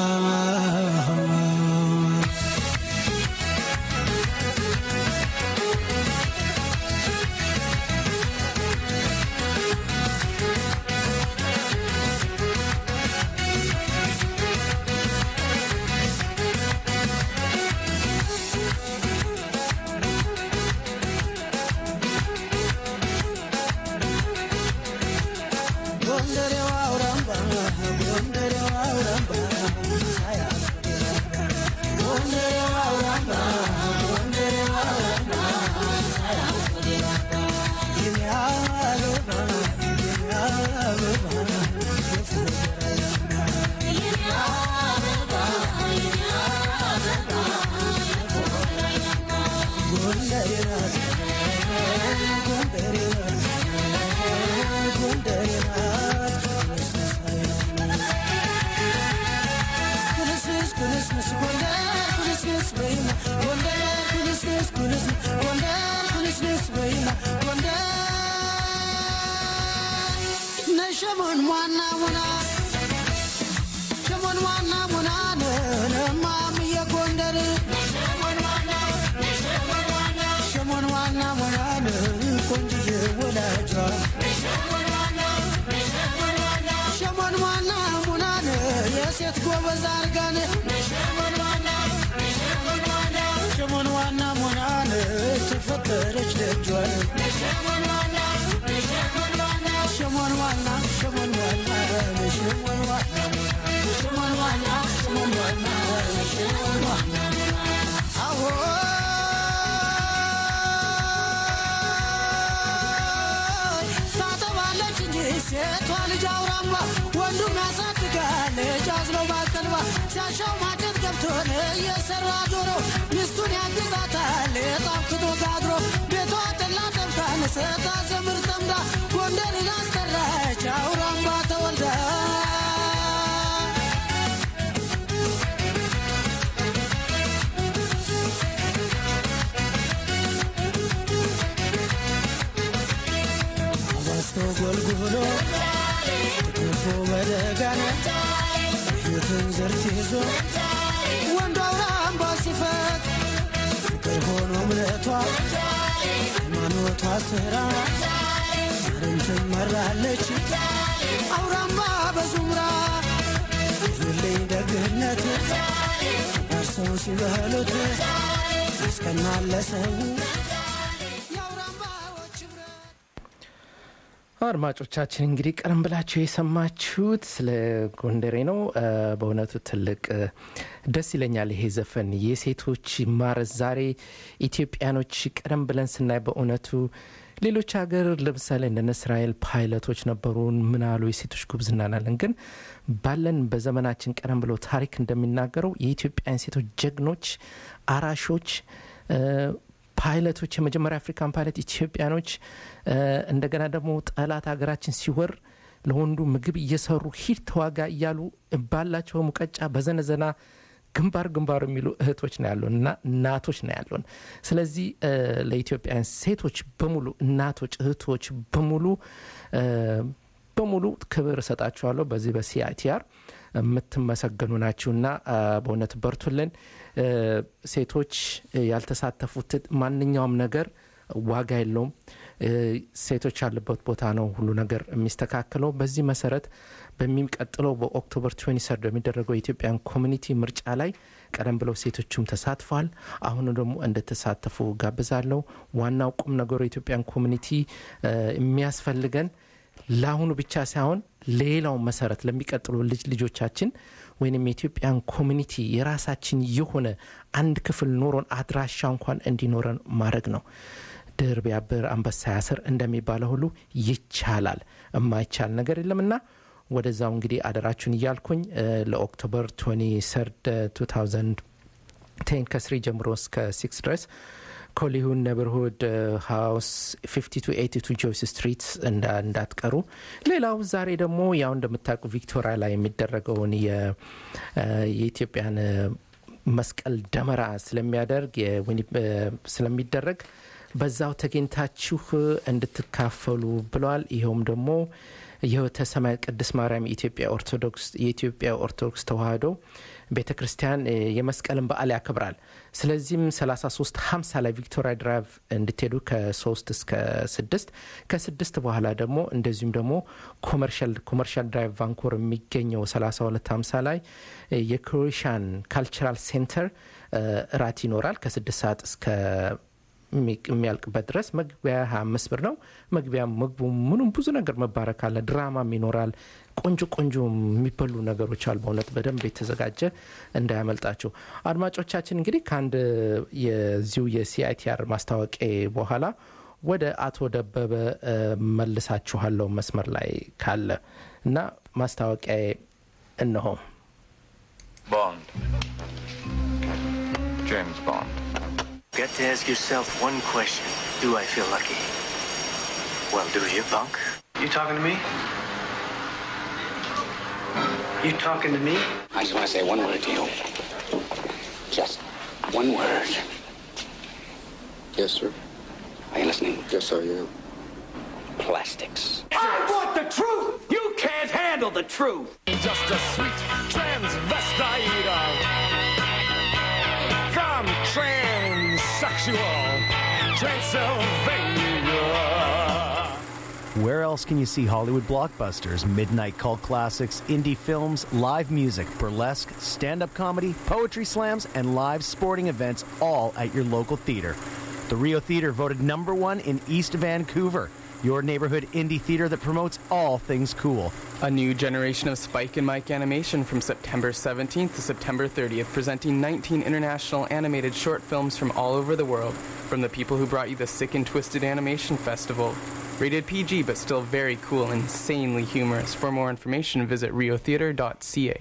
ጎንደሬዋ አውራምባ ጎንደሬዋ አውራምባ ጎንደሬዋ አውራምባ ጎንደሬዋ አውራምባ የኔ አበባ የኔ አበባ ጎንደሬ ናት ጎንደሬ ናት ጎንደሬ ናት ኩልስስ ኩልስስ ጎንደር ኩልስስ በይና ጎንደር ኩልስስ ኩልስ ጎንደር ኩልስስ በይና ጎንደር ነሸሞን ሟና ሙና ሸሞ ሸሞን ዋና ሙናን እማምዬ ጎንደር ሸሞን ዋና ሙናን ቆንጅዬ ወላጇ ሸሞን ዋና ሙናን የሴት ጎበዝ አርጋን ሸሞን ዋና ሙናን ተፈጠረች ደጇን ሸሞን ዋና ሸሞን ዋና ሸሞን ዋና ሸሞን ዋና ሸሞን ዋና ሸሞን ዋና አዎ ታጠባለች እንጂ ሴቷ ልጅ አውራምባ ወንዱም ያሳድጋል ልጅ አዝሎ ባቀልባ ሲያሻው ማጨት ገብቶን እየሰራ ዶሮ ሚስቱን ያግዛታል ጣፍቶ ጋግሮ ቤቷ ጠላ ጠብታን ስታ ዘምር ጠምዳ ጎንደርን አስጠራች አውራምባ ተወልዳ አባስቶ ጎልጉሎ ትፎ በደጋን ፊትን ዝርት ይዞ ወንዱ አውራምባ ሲፈት ፍቅር ሆኖ እምነቷ ሃይማኖቷ ስራ ዛሬም ትመራለች አውራምባ በዙምራ ብዙልኝ ደግነት ባርሰው ሲበሉት ያስቀናል ለሰው የአውራምባዎች ኅብረት አድማጮቻችን እንግዲህ ቀደም ብላችሁ የሰማችሁት ስለ ጎንደሬ ነው። እ፣ በእውነቱ ትልቅ እ፣ ደስ ይለኛል ይሄ ዘፈን የሴቶች ማረስ። ዛሬ ኢትዮጵያኖች ቀደም ብለን ስናይ በእውነቱ ሌሎች ሀገር ለምሳሌ እንደነ እስራኤል ፓይለቶች ነበሩን ምን አሉ የሴቶች ጉብዝና ናለን። ግን ባለን በዘመናችን ቀደም ብሎ ታሪክ እንደሚናገረው የኢትዮጵያን ሴቶች ጀግኖች፣ አራሾች እ፣ ፓይለቶች የመጀመሪያ አፍሪካን ፓይለት ኢትዮጵያኖች እ፣ እንደገና ደግሞ ጠላት ሀገራችን ሲወር ለወንዱ ምግብ እየሰሩ ሂድ ተዋጋ እያሉ ባላቸው ሙቀጫ በዘነዘና ግንባር ግንባር የሚሉ እህቶች ነው ያሉን እና እናቶች ነው ያሉን። ስለዚህ እ፣ ለኢትዮጵያን ሴቶች በሙሉ እናቶች፣ እህቶች በሙሉ እ፣ በሙሉ ክብር እሰጣችኋለሁ። በዚህ በሲአይቲአር የምትመሰገኑ ናችሁና አ፣ በእውነት በርቱልን። እ፣ ሴቶች ያልተሳተፉት ማንኛውም ነገር ዋጋ የለውም። እ፣ ሴቶች ያለበት ቦታ ነው ሁሉ ነገር የሚስተካከለው። በዚህ መሰረት በሚቀጥለው በኦክቶበር 23 በሚደረገው የኢትዮጵያን ኮሚኒቲ ምርጫ ላይ ቀደም ብለው ሴቶቹም ተሳትፈዋል። አሁኑ ደግሞ እንድትሳተፉ ጋብዛለሁ። ዋናው ቁም ነገሩ የኢትዮጵያን ኮሚኒቲ እ፣ የሚያስፈልገን ለአሁኑ ብቻ ሳይሆን ሌላው መሰረት ለሚቀጥሉ ልጅ ልጆቻችን ወይንም የኢትዮጵያን ኮሚኒቲ የራሳችን የሆነ አንድ ክፍል ኖሮን አድራሻ እንኳን እንዲኖረን ማድረግ ነው። ድር ቢያብር አንበሳ ያስር እንደሚባለው ሁሉ ይቻላል። የማይቻል ነገር የለምና ወደዛው እንግዲህ አደራችሁን እያልኩኝ እ፣ ለኦክቶበር 23 2010 ከስሪ ጀምሮ እስከ ሲክስ ድረስ ኮሊሁን ነብርሁድ ሃውስ 5282 ጆይስ ስትሪት እንዳ- እንዳትቀሩ። ሌላው ዛሬ ደግሞ ያው እንደምታውቁ ቪክቶሪያ ላይ የሚደረገውን የ- እ፣ የኢትዮጵያን እ፣ መስቀል ደመራ ስለሚያደርግ የዊኒ- እ፣ ስለሚደረግ በዛው ተገኝታችሁ እንድትካፈሉ ብለዋል። ይኸውም ደግሞ የህይወተ ሰማያት ቅድስት ማርያም የኢትዮጵያ ኦርቶዶክስ የኢትዮጵያ ኦርቶዶክስ ተዋህዶ ቤተ ክርስቲያን እ፣ የመስቀልን በዓል ያከብራል። ስለዚህም 33 50 ላይ ቪክቶሪያ ድራይቭ እንድትሄዱ ከ3 እስከ 6 ከስድስት በኋላ ደግሞ እንደዚሁም ደግሞ ኮመርሻል ኮመርሻል ድራይቭ ቫንኮር የሚገኘው 32 50 ላይ እ፣ የክሮኤሽያን ካልቸራል ሴንተር እ፣ እራት ይኖራል ከ6 ሰዓት እስከ የሚ- የሚያልቅበት ድረስ መግቢያ 25 ብር ነው። መግቢያ ምግቡ ምኑም ብዙ ነገር መባረክ አለ። ድራማም ይኖራል። ቆንጆ ቆንጆ የሚበሉ ነገሮች አሉ። በእውነት በደንብ የተዘጋጀ እንዳያመልጣችሁ። አድማጮቻችን እንግዲህ ከአንድ የዚሁ የሲአይቲአር ማስታወቂያ በኋላ ወደ አቶ ደበበ እ፣ መልሳችኋለሁ መስመር ላይ ካለ እና ማስታወቂያ እነሆ። Bond. James Bond. Got to ask yourself one question. Do I feel lucky? Well, do you, punk? You talking to me? You talking to me? I just want to say one word to you. Just one word. Yes, sir. Are you listening? Yes, sir, yeah. Plastics. I want the truth! You can't handle handle the truth. Just a sweet transvestite uh, from transsexual Transylvania. Where else can you see Hollywood blockbusters, midnight cult classics, indie films, live music, burlesque, stand up comedy, poetry slams, and live sporting events all at your local theater? The Rio Theater voted number one in East Vancouver, your neighborhood indie theater that promotes all things cool. A new generation of Spike and Mike animation from September 17th to September 30th, presenting 19 international animated short films from all over the world, from the people who brought you the Sick and Twisted Animation Festival. Rated PG, but still very cool and insanely humorous. For more information, visit riotheater.ca.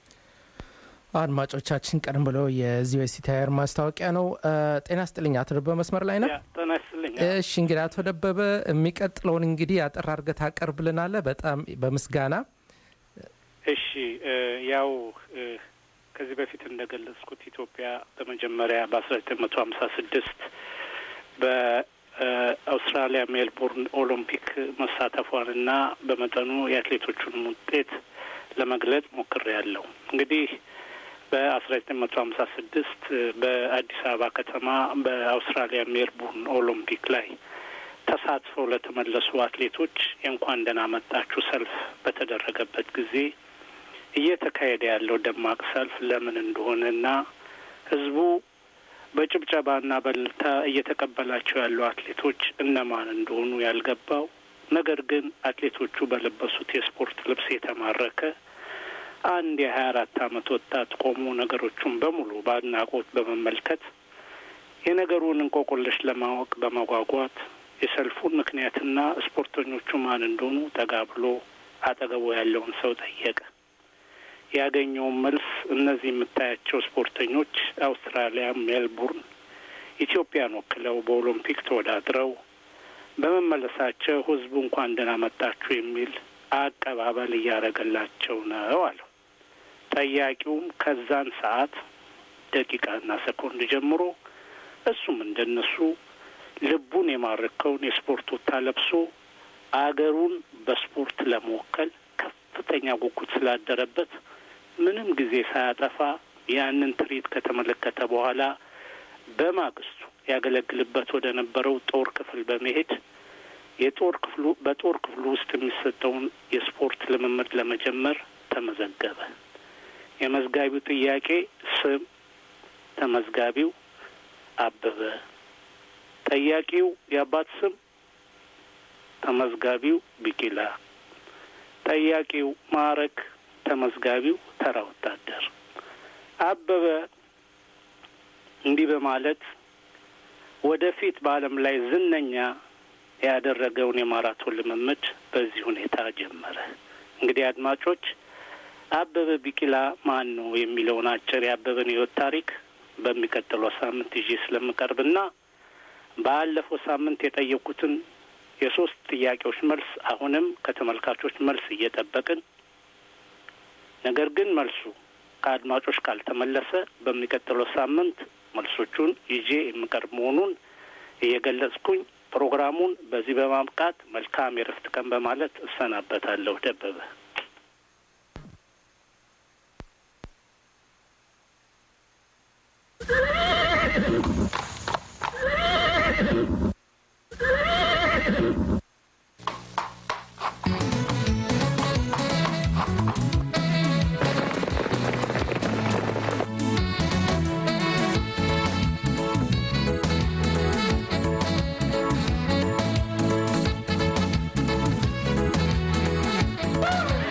አድማጮቻችን ቀደም ብሎ የዚህ ወሲ ታየር ማስታወቂያ ነው። እ፣ ጤና ስጥልኝ አቶ ደበበ መስመር ላይ ነው። ጤና ይስጥልኝ። እሺ እንግዲህ አቶ ደበበ የሚቀጥለውን እንግዲህ አጠር አድርገህ ታቀርብልናለህ በጣም በምስጋና እሺ እ፣ ያው እ፣ ከዚህ በፊት እንደገለጽኩት ኢትዮጵያ በመጀመሪያ በአስራ ዘጠኝ መቶ ሀምሳ ስድስት በአውስትራሊያ ሜልቦርን ኦሎምፒክ መሳተፏንና በመጠኑ የአትሌቶቹንም ውጤት ለመግለጽ ሞክሬያለሁ። እንግዲህ በአስራ ዘጠኝ መቶ ሀምሳ ስድስት በአዲስ አበባ ከተማ በአውስትራሊያ ሜልቦርን ኦሎምፒክ ላይ ተሳትፈው ለተመለሱ አትሌቶች የእንኳን ደህና መጣችሁ ሰልፍ በተደረገበት ጊዜ እየተካሄደ ያለው ደማቅ ሰልፍ ለምን እንደሆነና ህዝቡ በጭብጨባና በእልልታ እየተቀበላቸው ያሉ አትሌቶች እነማን እንደሆኑ ያልገባው ነገር ግን አትሌቶቹ በለበሱት የስፖርት ልብስ የተማረከ አንድ የሀያ አራት አመት ወጣት ቆሞ ነገሮቹን በሙሉ በአድናቆት በመመልከት የነገሩን እንቆቆለሽ ለማወቅ በመጓጓት የሰልፉን ምክንያትና ስፖርተኞቹ ማን እንደሆኑ ጠጋ ብሎ አጠገቡ ያለውን ሰው ጠየቀ። ያገኘውን መልስ እነዚህ የምታያቸው ስፖርተኞች አውስትራሊያ ሜልቡርን ኢትዮጵያን ወክለው በኦሎምፒክ ተወዳድረው በመመለሳቸው ህዝቡ እንኳን ደህና መጣችሁ የሚል አቀባበል እያደረገላቸው ነው አለው። ጠያቂውም ከዛን ሰዓት ደቂቃና ሰኮንድ ጀምሮ እሱም እንደነሱ ልቡን የማረከውን የስፖርት ወታ ለብሶ አገሩን በስፖርት ለመወከል ከፍተኛ ጉጉት ስላደረበት ምንም ጊዜ ሳያጠፋ ያንን ትርኢት ከተመለከተ በኋላ በማግስቱ ያገለግልበት ወደ ነበረው ጦር ክፍል በመሄድ የጦር ክፍሉ በጦር ክፍሉ ውስጥ የሚሰጠውን የስፖርት ልምምድ ለመጀመር ተመዘገበ። የመዝጋቢው ጥያቄ ስም፣ ተመዝጋቢው አበበ፣ ጠያቂው የአባት ስም፣ ተመዝጋቢው ቢቂላ፣ ጠያቂው ማዕረግ፣ ተመዝጋቢው ተራ ወታደር። አበበ እንዲህ በማለት ወደፊት በዓለም ላይ ዝነኛ ያደረገውን የማራቶን ልምምድ በዚህ ሁኔታ ጀመረ። እንግዲህ አድማጮች አበበ ቢቂላ ማን ነው የሚለውን አጭር የአበበን ሕይወት ታሪክ በሚቀጥለው ሳምንት ይዤ ስለምቀርብና ባለፈው ሳምንት የጠየቁትን የሶስት ጥያቄዎች መልስ አሁንም ከተመልካቾች መልስ እየጠበቅን ነገር ግን መልሱ ከአድማጮች ካልተመለሰ በሚቀጥለው ሳምንት መልሶቹን ይዤ የምቀርብ መሆኑን እየገለጽኩኝ ፕሮግራሙን በዚህ በማብቃት መልካም የረፍት ቀን በማለት እሰናበታለሁ። ደበበ Woo!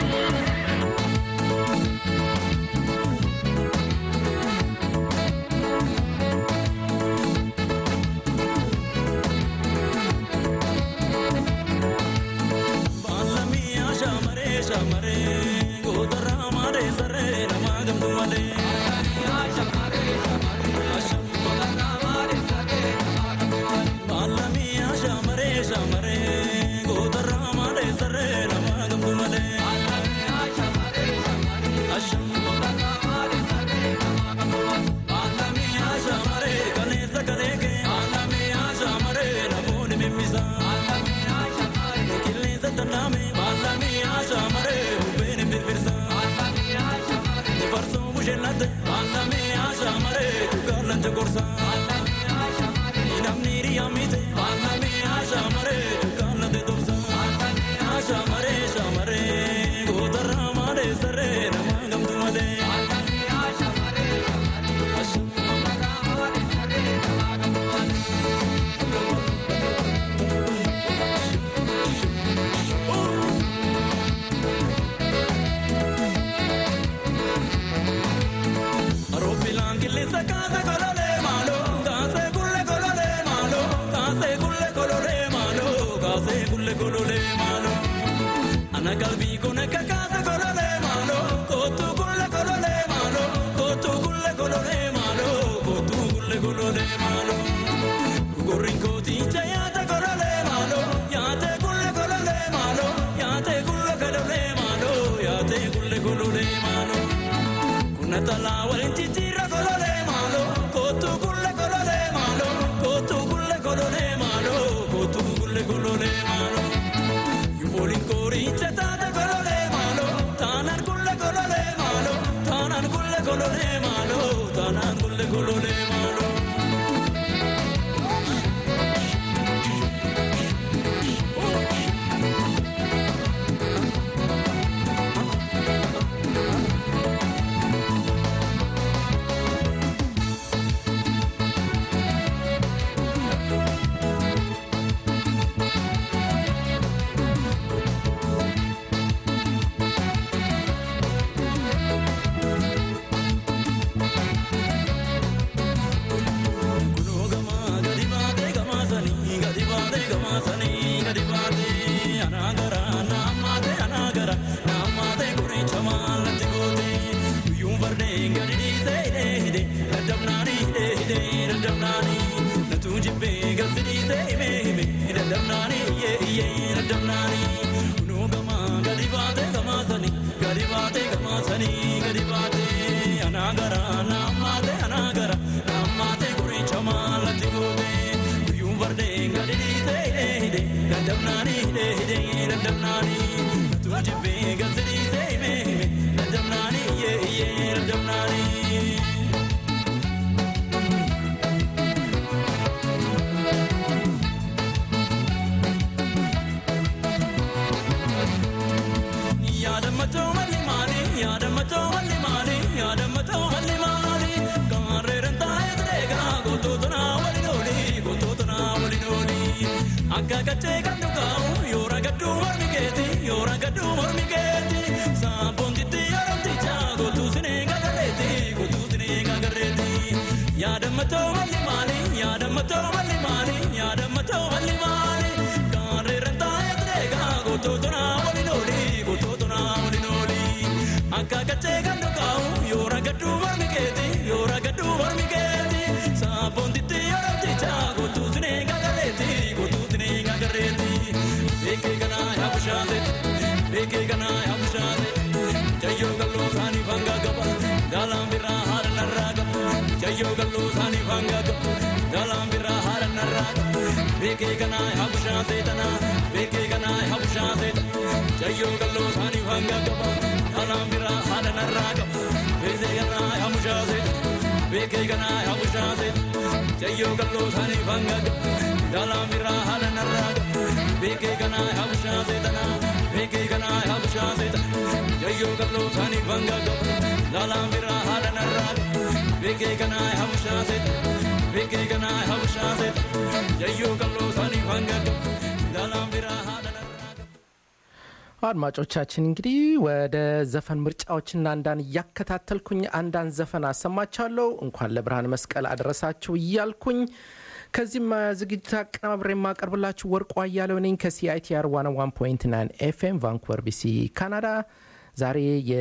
Ana qalbii kun akka kaasa kololee maaloo kootu kulle kololee maaloo kootu kulle kololee maaloo kootu kulle kololee maaloo. Gurrin kooticha yaate kololee maaloo yaate kulle kololee maaloo yaate kulle kololee maaloo yaate kulle kololee maaloo. Kuna talaa waliin jijjiirra kololee maaloo kootu kulle kololee maaloo kootu kulle kololee maaloo kootu kulle kololee maaloo. Yuuboliin kooricha taate kololee maaloo taanaan kulle kololee maaloo taanaan kulle kololee maaloo taanaan kulle kololee maaloo. Yaadamatoo malli maali yaadamatoo malli maali yaadamatoo malli maali gaarreeran taa'ee jireegaa gootota naa waliin ooli gootota naa waliin ooli akka gachee kan dhugaa'u yoo ragaduu mormi keeti yoo ragaduu mormi keeti saaphoontitti yaadamticha gootuu sinee gagarreeti gootuu sinee gagarreeti yaadamatoo malli maali yaadamatoo malli maali yaadamatoo malli maali gaarreeran taa'ee jireegaa gootota naa waliin ooli gootota naa waliin ooli akka gachee kan dhugaa'u yoo ragaduu mormi keeti yoo ragaduu mormi keeti saaphoontitti yaadamticha gootuu sinee gagarreeti gootuu sinee gagarreeti beekee kanaa yaa bushaate beekee kanaa yaa bushaate jayyoo galloo saanii fangaa qaba gaalaan birraa haala narraa qaba jayyoo galloo saanii fangaa qaba gaalaan birraa haala narraa qaba beekee kanaa yaa bushaate tanaa beekee kanaa yaa bushaate jayyoo galloo saanii fangaa qaba gaalaan birraa haala narraa qaba beekee kanaa yaa bushaate beekee kanaa yaa bushaate jayyoo galloo saanii fangaa qaba gaalaan birraa haala narraa qaba beekee kanaa yaa bushaate tanaa beekee kanaa yaa bushaate jayyoo galloo saanii fangaa qaba gaalaan birraa haala narraa qaba beekee kanaa yaa bushaate beekee kanaa yaa bushaate jayyoo galloo saanii fangaa qaba gaalaan birraa haala narraa qaba. አድማጮቻችን እንግዲህ ወደ ዘፈን ምርጫዎችና አንዳንድ እያከታተልኩኝ አንዳንድ ዘፈን አሰማቻለሁ። እንኳን ለብርሃን መስቀል አደረሳችሁ እያልኩኝ ከዚህም ዝግጅት አቀናብሬ የማቀርብላችሁ ወርቁ አያሌው ነኝ ከሲአይቲአር 101.9 ኤፍኤም ቫንኩቨር ቢሲ ካናዳ። ዛሬ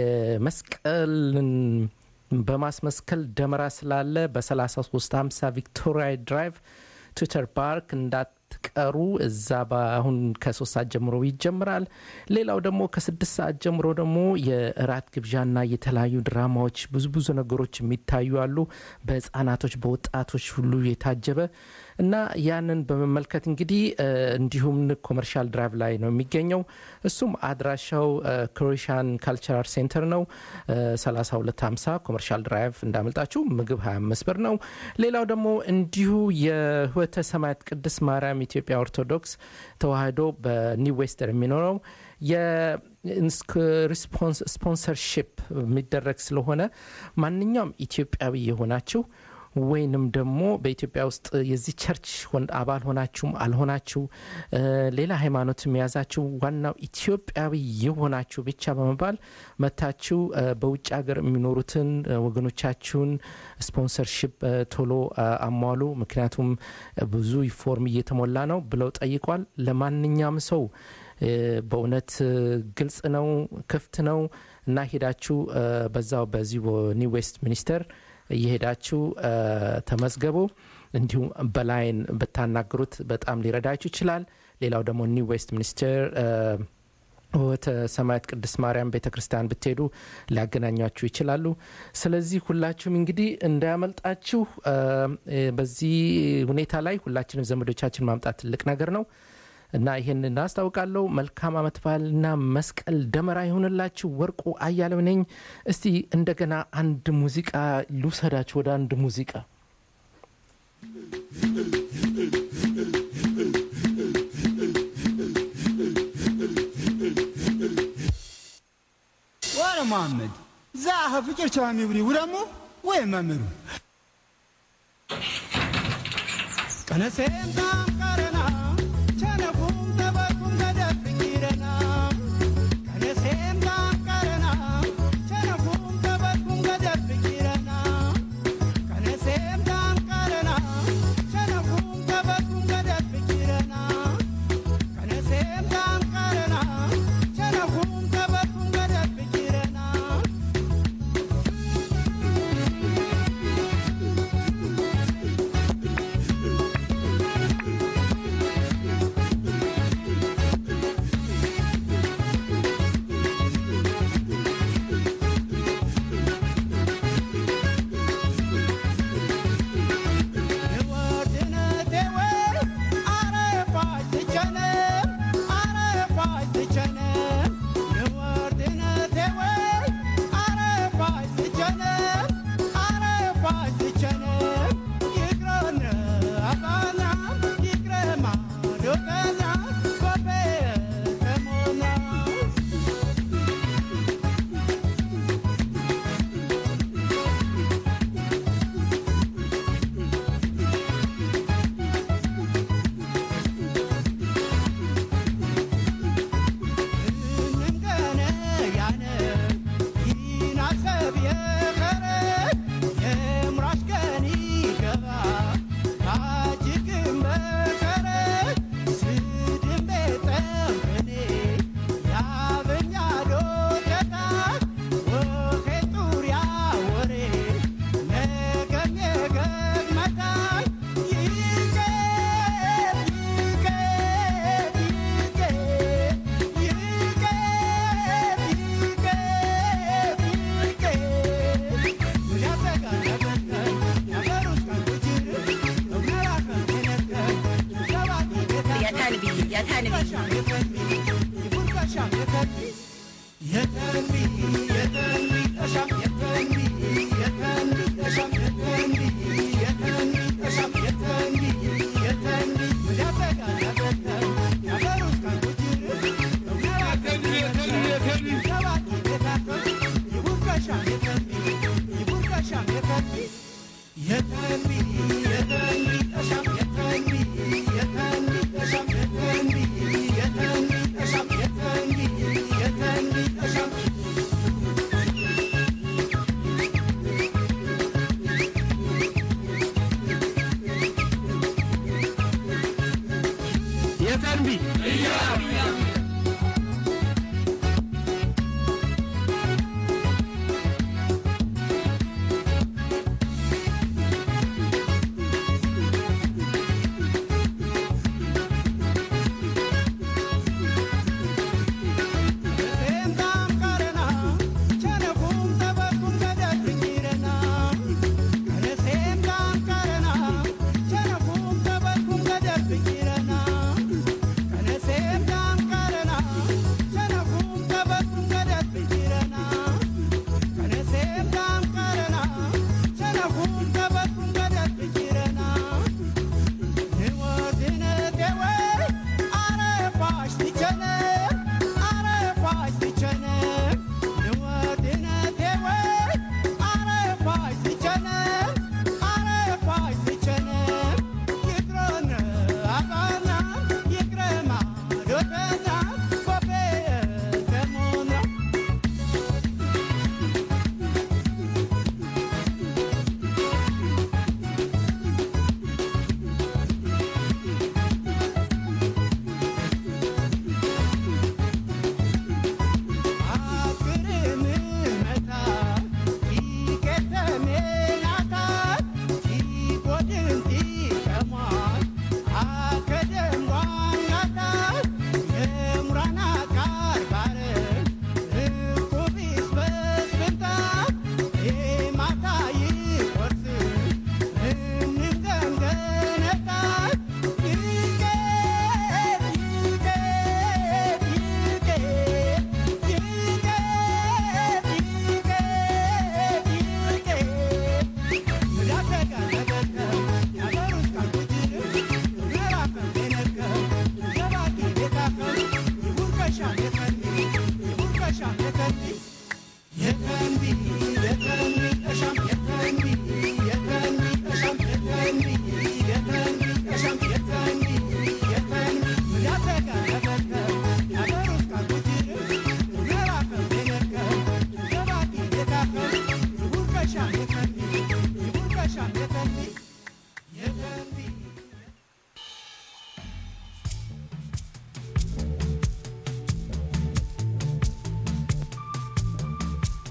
የመስቀልን በማስመስከል ደመራ ስላለ በ3350 ቪክቶሪያ ድራይቭ ትዊተር ፓርክ እንዳትቀሩ። እዛ በአሁን ከሶስት ሰዓት ጀምሮ ይጀምራል። ሌላው ደግሞ ከስድስት ሰዓት ጀምሮ ደግሞ የእራት ግብዣና የተለያዩ ድራማዎች ብዙ ብዙ ነገሮች የሚታዩ አሉ። በህፃናቶች በወጣቶች ሁሉ የታጀበ እና ያንን በመመልከት እንግዲህ እ፣ እንዲሁም ኮመርሻል ድራይቭ ላይ ነው የሚገኘው። እሱም አድራሻው ክሮኤሽያን ካልቸራል ሴንተር ነው። እ፣ 3250 ኮመርሻል ድራይቭ እንዳመልጣችሁ። ምግብ 25 ብር ነው። ሌላው ደግሞ እንዲሁ የህይወተ ሰማያት ቅድስት ማርያም ኢትዮጵያ ኦርቶዶክስ ተዋህዶ በኒው ዌስተር የሚኖረው የስፖንሰርሽፕ የሚደረግ ስለሆነ ማንኛውም ኢትዮጵያዊ የሆናችሁ ወይንም ደግሞ በኢትዮጵያ ውስጥ የዚህ ቸርች ሆን- አባል ሆናችሁም አልሆናችሁ እ፣ ሌላ ሃይማኖትም የያዛችሁ ዋናው ኢትዮጵያዊ የሆናችሁ ብቻ በመባል መታችሁ እ፣ በውጭ ሀገር የሚኖሩትን እ፣ ወገኖቻችሁን ስፖንሰርሽፕ እ፣ ቶሎ እ፣ አሟሉ። ምክንያቱም እ፣ ብዙ ፎርም እየተሞላ ነው ብለው ጠይቋል። ለማንኛውም ሰው እ፣ በእውነት እ፣ ግልጽ ነው፣ ክፍት ነው እና ሄዳችሁ እ፣ በዛው በዚህ ኒው ዌስት ሚኒስተር እየሄዳችሁ እ፣ ተመዝገቡ። እንዲሁም በላይን ብታናግሩት በጣም ሊረዳችሁ ይችላል። ሌላው ደግሞ ኒው ዌስት ሚኒስተር እ፣ ወተ ሰማያት ቅድስት ማርያም ቤተ ክርስቲያን ብትሄዱ ሊያገናኟችሁ ይችላሉ። ስለዚህ ሁላችሁም እንግዲህ እንዳያመልጣችሁ። እ፣ እ፣ በዚህ ሁኔታ ላይ ሁላችንም ዘመዶቻችን ማምጣት ትልቅ ነገር ነው እና ይህን እናስታውቃለሁ። መልካም አመት በዓልና መስቀል ደመራ ይሆንላችሁ። ወርቁ አያሌው ነኝ። እስቲ እንደገና አንድ ሙዚቃ ልውሰዳችሁ ወደ አንድ ሙዚቃ ወረ መሐመድ ዛኸ ፍቅር ቸዋ ሚብሪ ውረሙ ወይ መምሩ ቀነሴም ታም ቀረና ቸነኩም ተበኩም ተደፍኪረና ቀነሴም ታም ቀረና ቸነኩም ተበኩም ተደፍኪረና ቀነሴም ታም ቀረና ቸነኩም ተበኩም ተደፍኪረና ቀነሴም ታም ቀረና ቸነኩም ተበኩም ተደፍኪረና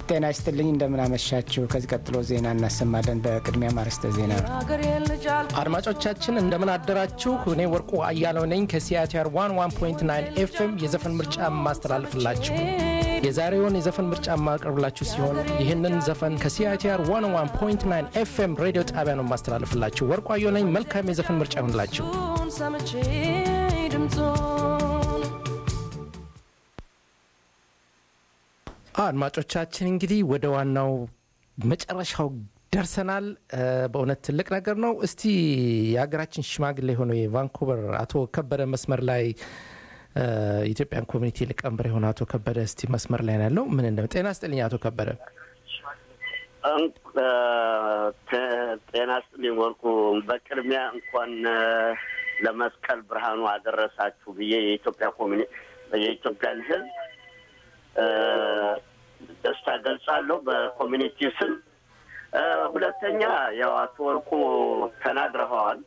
ጤና ይስጥልኝ እንደምናመሻችሁ። ከዚህ ቀጥሎ ዜና እናሰማለን። በቅድሚያ ማርስተ ዜና አድማጮቻችን እንደምን አደራችሁ። እኔ ወርቁ አያለው ነኝ ከሲአቲአር 11.9 ኤፍኤም የዘፈን ምርጫ የማስተላልፍላችሁ የዛሬውን የዘፈን ምርጫ የማቀርብላችሁ ሲሆን ይህንን ዘፈን ከሲአቲአር 11.9 ኤፍኤም ሬዲዮ ጣቢያ ነው የማስተላልፍላችሁ። ወርቁ አየሁ ነኝ። መልካም የዘፈን ምርጫ ይሆንላችሁ። ሰምቼ ድምፆን አድማጮቻችን እንግዲህ ወደ ዋናው መጨረሻው ደርሰናል። በእውነት ትልቅ ነገር ነው። እስቲ የሀገራችን ሽማግሌ የሆነው የቫንኩቨር አቶ ከበደ መስመር ላይ የኢትዮጵያን ኮሚኒቲ ሊቀመንበር የሆነ አቶ ከበደ እስቲ መስመር ላይ ነው ያለው። ምን እንደ ጤና ስጥልኝ አቶ ከበደ። ጤና ስጥልኝ ወርቁ። በቅድሚያ እንኳን ለመስቀል ብርሃኑ አደረሳችሁ ብዬ የኢትዮጵያ ኮሚኒ የኢትዮጵያን ሕዝብ ደስታ ገልጻለሁ በኮሚኒቲ ስም። ሁለተኛ ያው አቶ ወርቁ ተናግረኸዋል።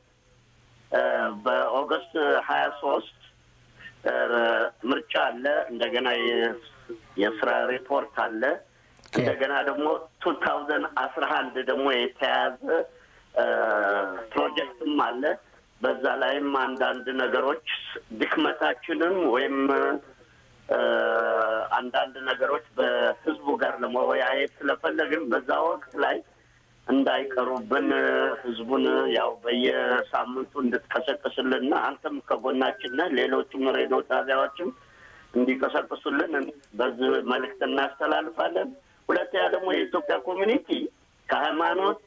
በኦገስት ሀያ ሶስት ምርጫ አለ። እንደገና የስራ ሪፖርት አለ። እንደገና ደግሞ ቱ ታውዘንድ አስራ አንድ ደግሞ የተያዘ ፕሮጀክትም አለ። በዛ ላይም አንዳንድ ነገሮች ድክመታችንን ወይም አንዳንድ ነገሮች በህዝቡ ጋር ለመወያየት ስለፈለግን በዛ ወቅት ላይ እንዳይቀሩብን ህዝቡን ያው በየሳምንቱ እንድትቀሰቅስልንና አንተም ከጎናችን ነህ፣ ሌሎችም ሬዲዮ ጣቢያዎችም እንዲቀሰቅሱልን በዚህ መልእክት እናስተላልፋለን። ሁለተኛ ደግሞ የኢትዮጵያ ኮሚኒቲ ከሃይማኖት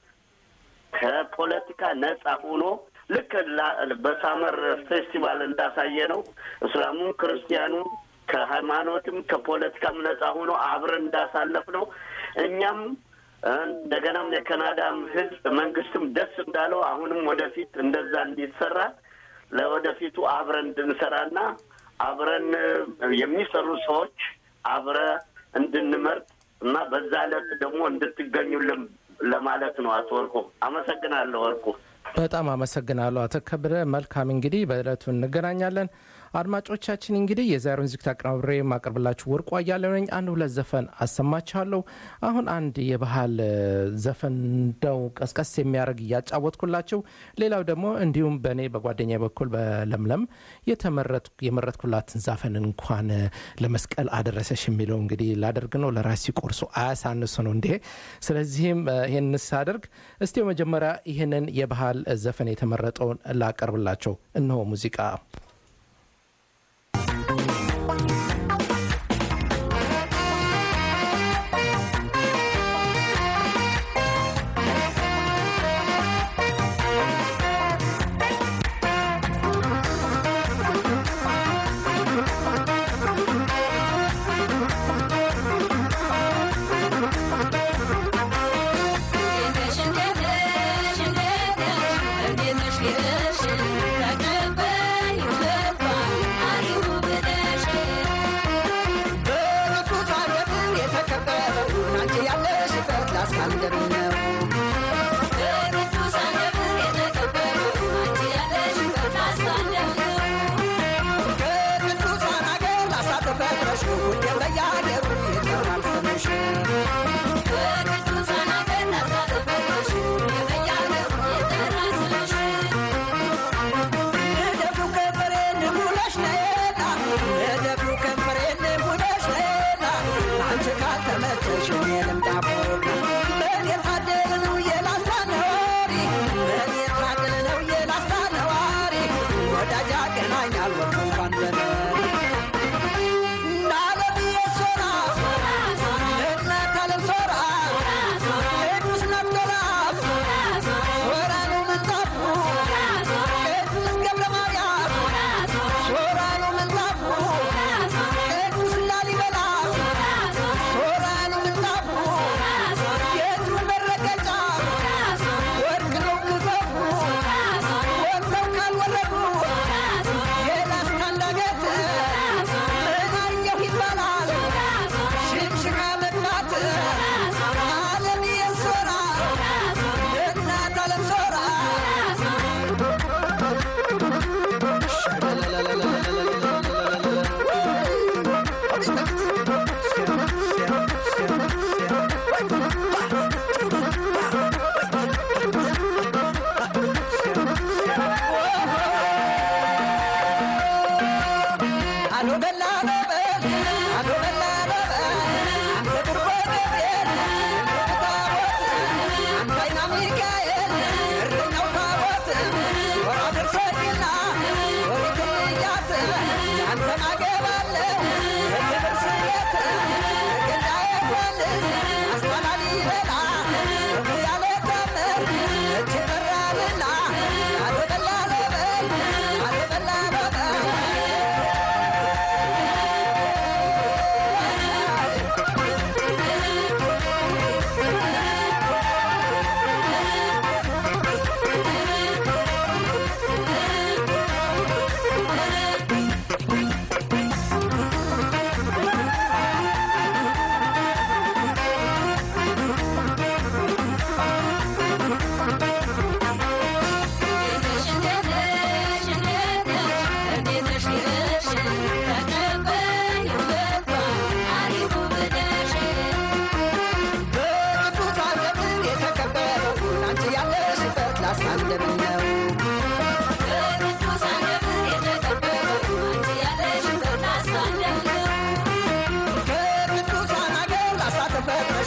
ከፖለቲካ ነጻ ሆኖ ልክ በሳመር ፌስቲቫል እንዳሳየ ነው እስላሙም ክርስቲያኑም ከሃይማኖትም ከፖለቲካም ነጻ ሆኖ አብረን እንዳሳለፍ ነው። እኛም እንደገናም የካናዳም ህዝብ መንግስትም ደስ እንዳለው አሁንም ወደፊት እንደዛ እንዲሰራ ለወደፊቱ አብረን እንድንሰራና አብረን የሚሰሩ ሰዎች አብረ እንድንመርጥ እና በዛ ዕለት ደግሞ እንድትገኙልን ለማለት ነው። አቶ ወርቁ አመሰግናለሁ። ወርቁ በጣም አመሰግናለሁ አቶ ከበደ። መልካም እንግዲህ በዕለቱ እንገናኛለን። አድማጮቻችን እንግዲህ የዛሬውን ዝግጅት አቀናብሬ የማቀርብላችሁ ወርቁ አያሌው ነኝ። አንድ ሁለት ዘፈን አሰማችኋለሁ። አሁን አንድ የባህል ዘፈን እንደው ቀስቀስ የሚያደርግ እያጫወትኩላችሁ፣ ሌላው ደግሞ እንዲሁም በእኔ በጓደኛ በኩል በለምለም የመረጥኩላትን ዛፈን እንኳን ለመስቀል አደረሰሽ የሚለው እንግዲህ ላደርግ ነው። ለራሲ ቆርሶ አያሳንሱ ነው እንዴ? ስለዚህም ይህን ሳደርግ እስቲ መጀመሪያ ይህንን የባህል ዘፈን የተመረጠውን ላቀርብላቸው። እነሆ ሙዚቃ ሶራ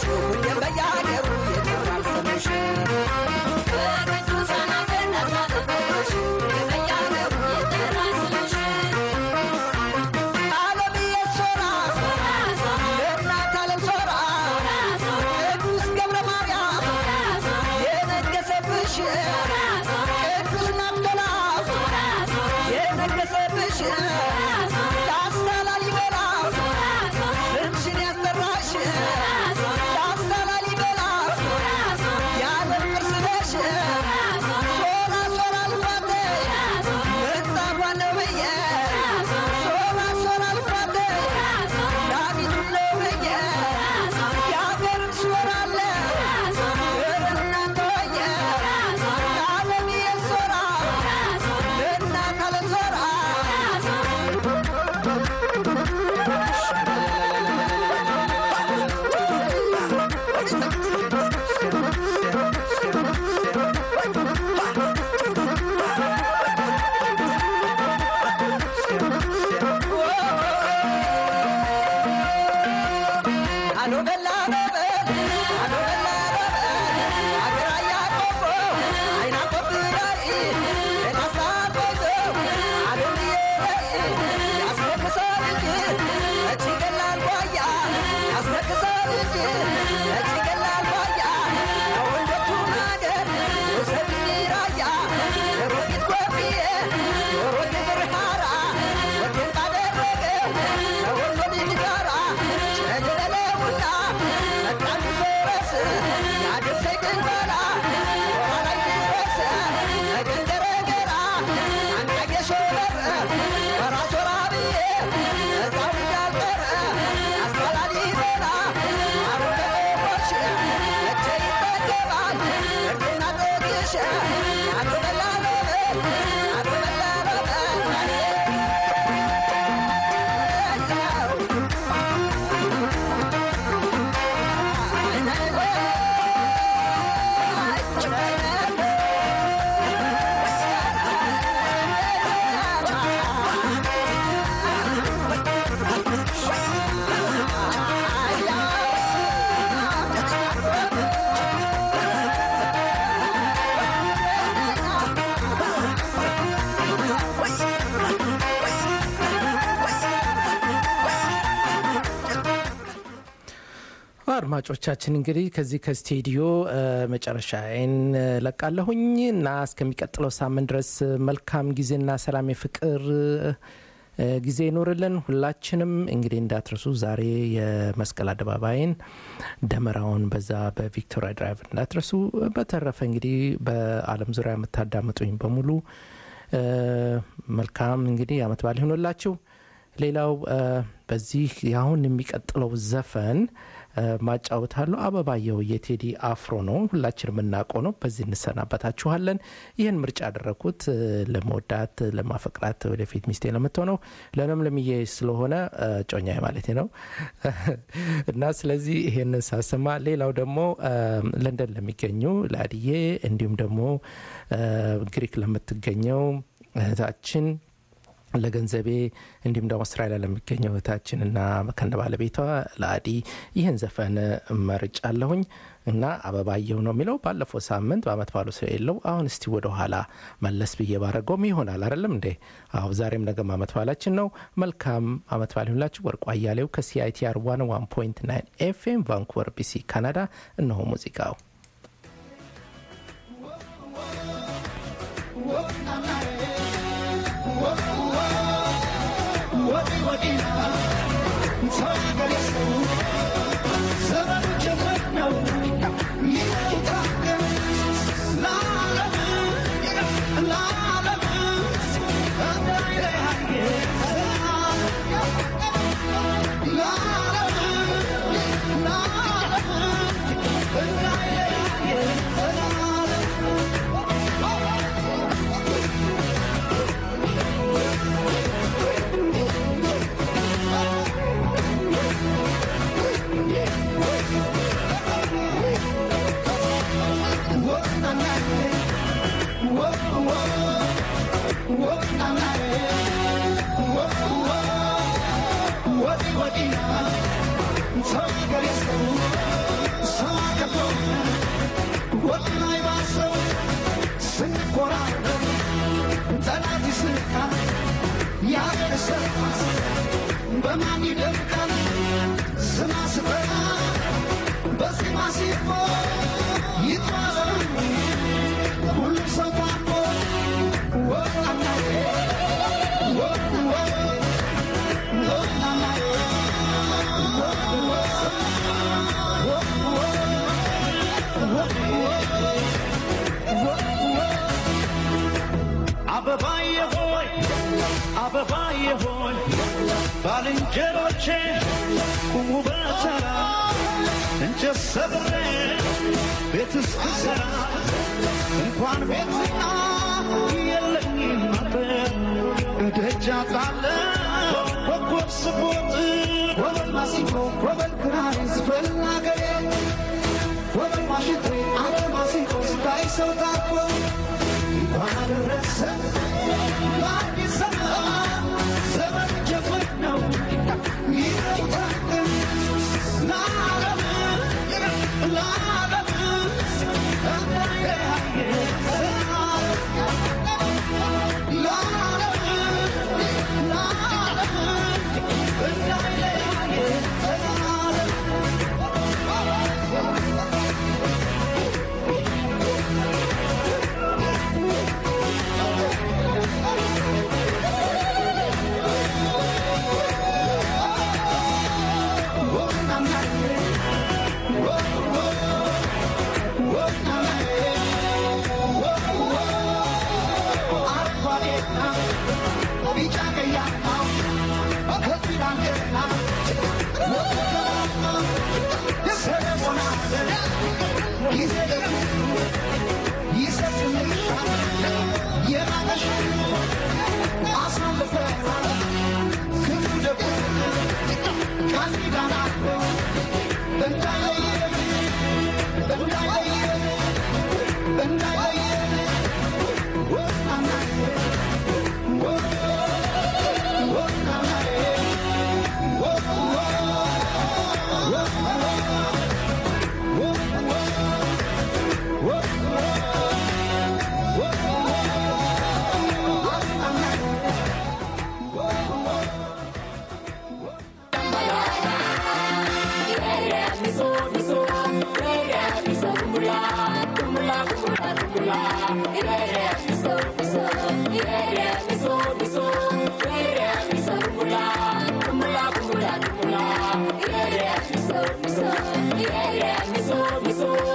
ሁሌም በየሀገሩ ይጠራል ስምሽ ከቅዱሳን አገር ናትናትሽ በየሀገሩ ይጠራል ስምሽ ዓለምዬ ሶራ ለእናት ዓለም ሶራ ቅዱስ ገብረ ማርያም የነገሰብሽ ቅዱስ ናብቶላስ የነገሰብሽ ላስታ ላሊበላ ስምሽን ያስጠራሽ ላስታ ላሊበላ የዓለም ቅርስ ነሽ ሶራ ሶራ ልፋቴ ምንጣፏ ነው ብዬ ሶራ ሶራ ልፋቴ ዳዊቱን ነው ብዬ የአገርን ሶራ አለ እናንተ ወየ ለዓለምዬ ሶራ ለእናት ዓለም ሶራ አሎ በላ በበል አሎ በላ በበል አገር አያቆቦ አይና ቆብራይ ለናስታቆዞ አሎምዬ ያስለቅሳል እንጂ እጅ ገላል ጓያ ያስለቅሳል እንጂ እጅ ገላል ጓያ ከወንዶቹ ማገር ውሰድኝ ራያ ሮጊት ጎብዬ ዶሮ ግብር ሐራ ወዴን ባደረገው ከወሎ ልጅ ጋራ ሸለለውና መጣም ድረስ ያድርሰኝ ግንባላ ሆራ ላይ ድረስ ነገን ገረገራ አንቃጌ ሾበር ወራ ሶራ ብዬ እዛው እንዳልቀረ አስተላሊ ዜና አሮገቦች መቼ ይጠገባል እርድና ጦቅሽ አቶ በላ በበል አቶ በላ በበል አድማጮቻችን እንግዲህ ከዚህ ከስቱዲዮ መጨረሻዬን ለቃለሁኝ እና እስከሚቀጥለው ሳምንት ድረስ መልካም ጊዜና ሰላም የፍቅር እ፣ ጊዜ ይኖርልን። ሁላችንም እንግዲህ እንዳትረሱ ዛሬ የመስቀል አደባባይን ደመራውን በዛ በቪክቶሪያ ድራይቭ እንዳትረሱ። በተረፈ እንግዲህ በዓለም ዙሪያ የምታዳምጡኝ በሙሉ እ፣ መልካም እንግዲህ አመት በዓል ይሆንላችሁ። ሌላው እ፣ በዚህ አሁን የሚቀጥለው ዘፈን እ፣ ማጫወታለሁ አበባየው የቴዲ አፍሮ ነው። ሁላችን የምናውቀው ነው። በዚህ እንሰናበታችኋለን። ይህን ምርጫ ያደረግኩት እ፣ ለመወዳት ለማፈቅራት ወደፊት ሚስቴ ለምትሆነው ለለምለምዬ ስለሆነ እ፣ ጮኛዬ ማለት ነው እና ስለዚህ ይሄንን ሳሰማ ሌላው ደግሞ እ፣ ለንደን ለሚገኙ ለአድዬ እንዲሁም ደግሞ እ፣ ግሪክ ለምትገኘው እህታችን ለገንዘቤ እንዲሁም ደግሞ አውስትራሊያ ለሚገኘው እህታችን እና ከነ ባለቤቷ ለአዲ ይህን ዘፈን መርጫለሁኝ እና አበባየሁ ነው የሚለው ባለፈው ሳምንት በአመት ባሉ ሰው የለው አሁን እስቲ ወደ ኋላ መለስ ብዬ ባረገውም ይሆናል አይደለም እንዴ አሁ ዛሬም ነገም አመት ባላችን ነው መልካም አመት ባል ይሁንላችሁ ወርቁ አያሌው ከሲአይቲአር ዋን ዋን ፖይንት ናይን ኤፍኤም ቫንኩቨር ቢሲ ካናዳ እነሆ ሙዚቃው La አበባዬ ሆይ አበባዬ ሆይ ባልንጀሮቼ ቁሙ በተራ እንጨት ሰብሬ ቤት እስክሰራ እንኳን ቤትና የለኝም ነበር እደጃ ጣለ ኮከብ ስቦጥ ወበል ማሲንቆ ወበል ክራር ስበል አገሬ ወበል ማሽንቴ አንተ ማሲንቆ ስታይ ሰው ታኮ እንኳን አደረሰ ለአዲስ ዘመን ዘመን ጀመር ነው ይረታል ለዓለም ለዓለም Yeah, yeah, miso, miso,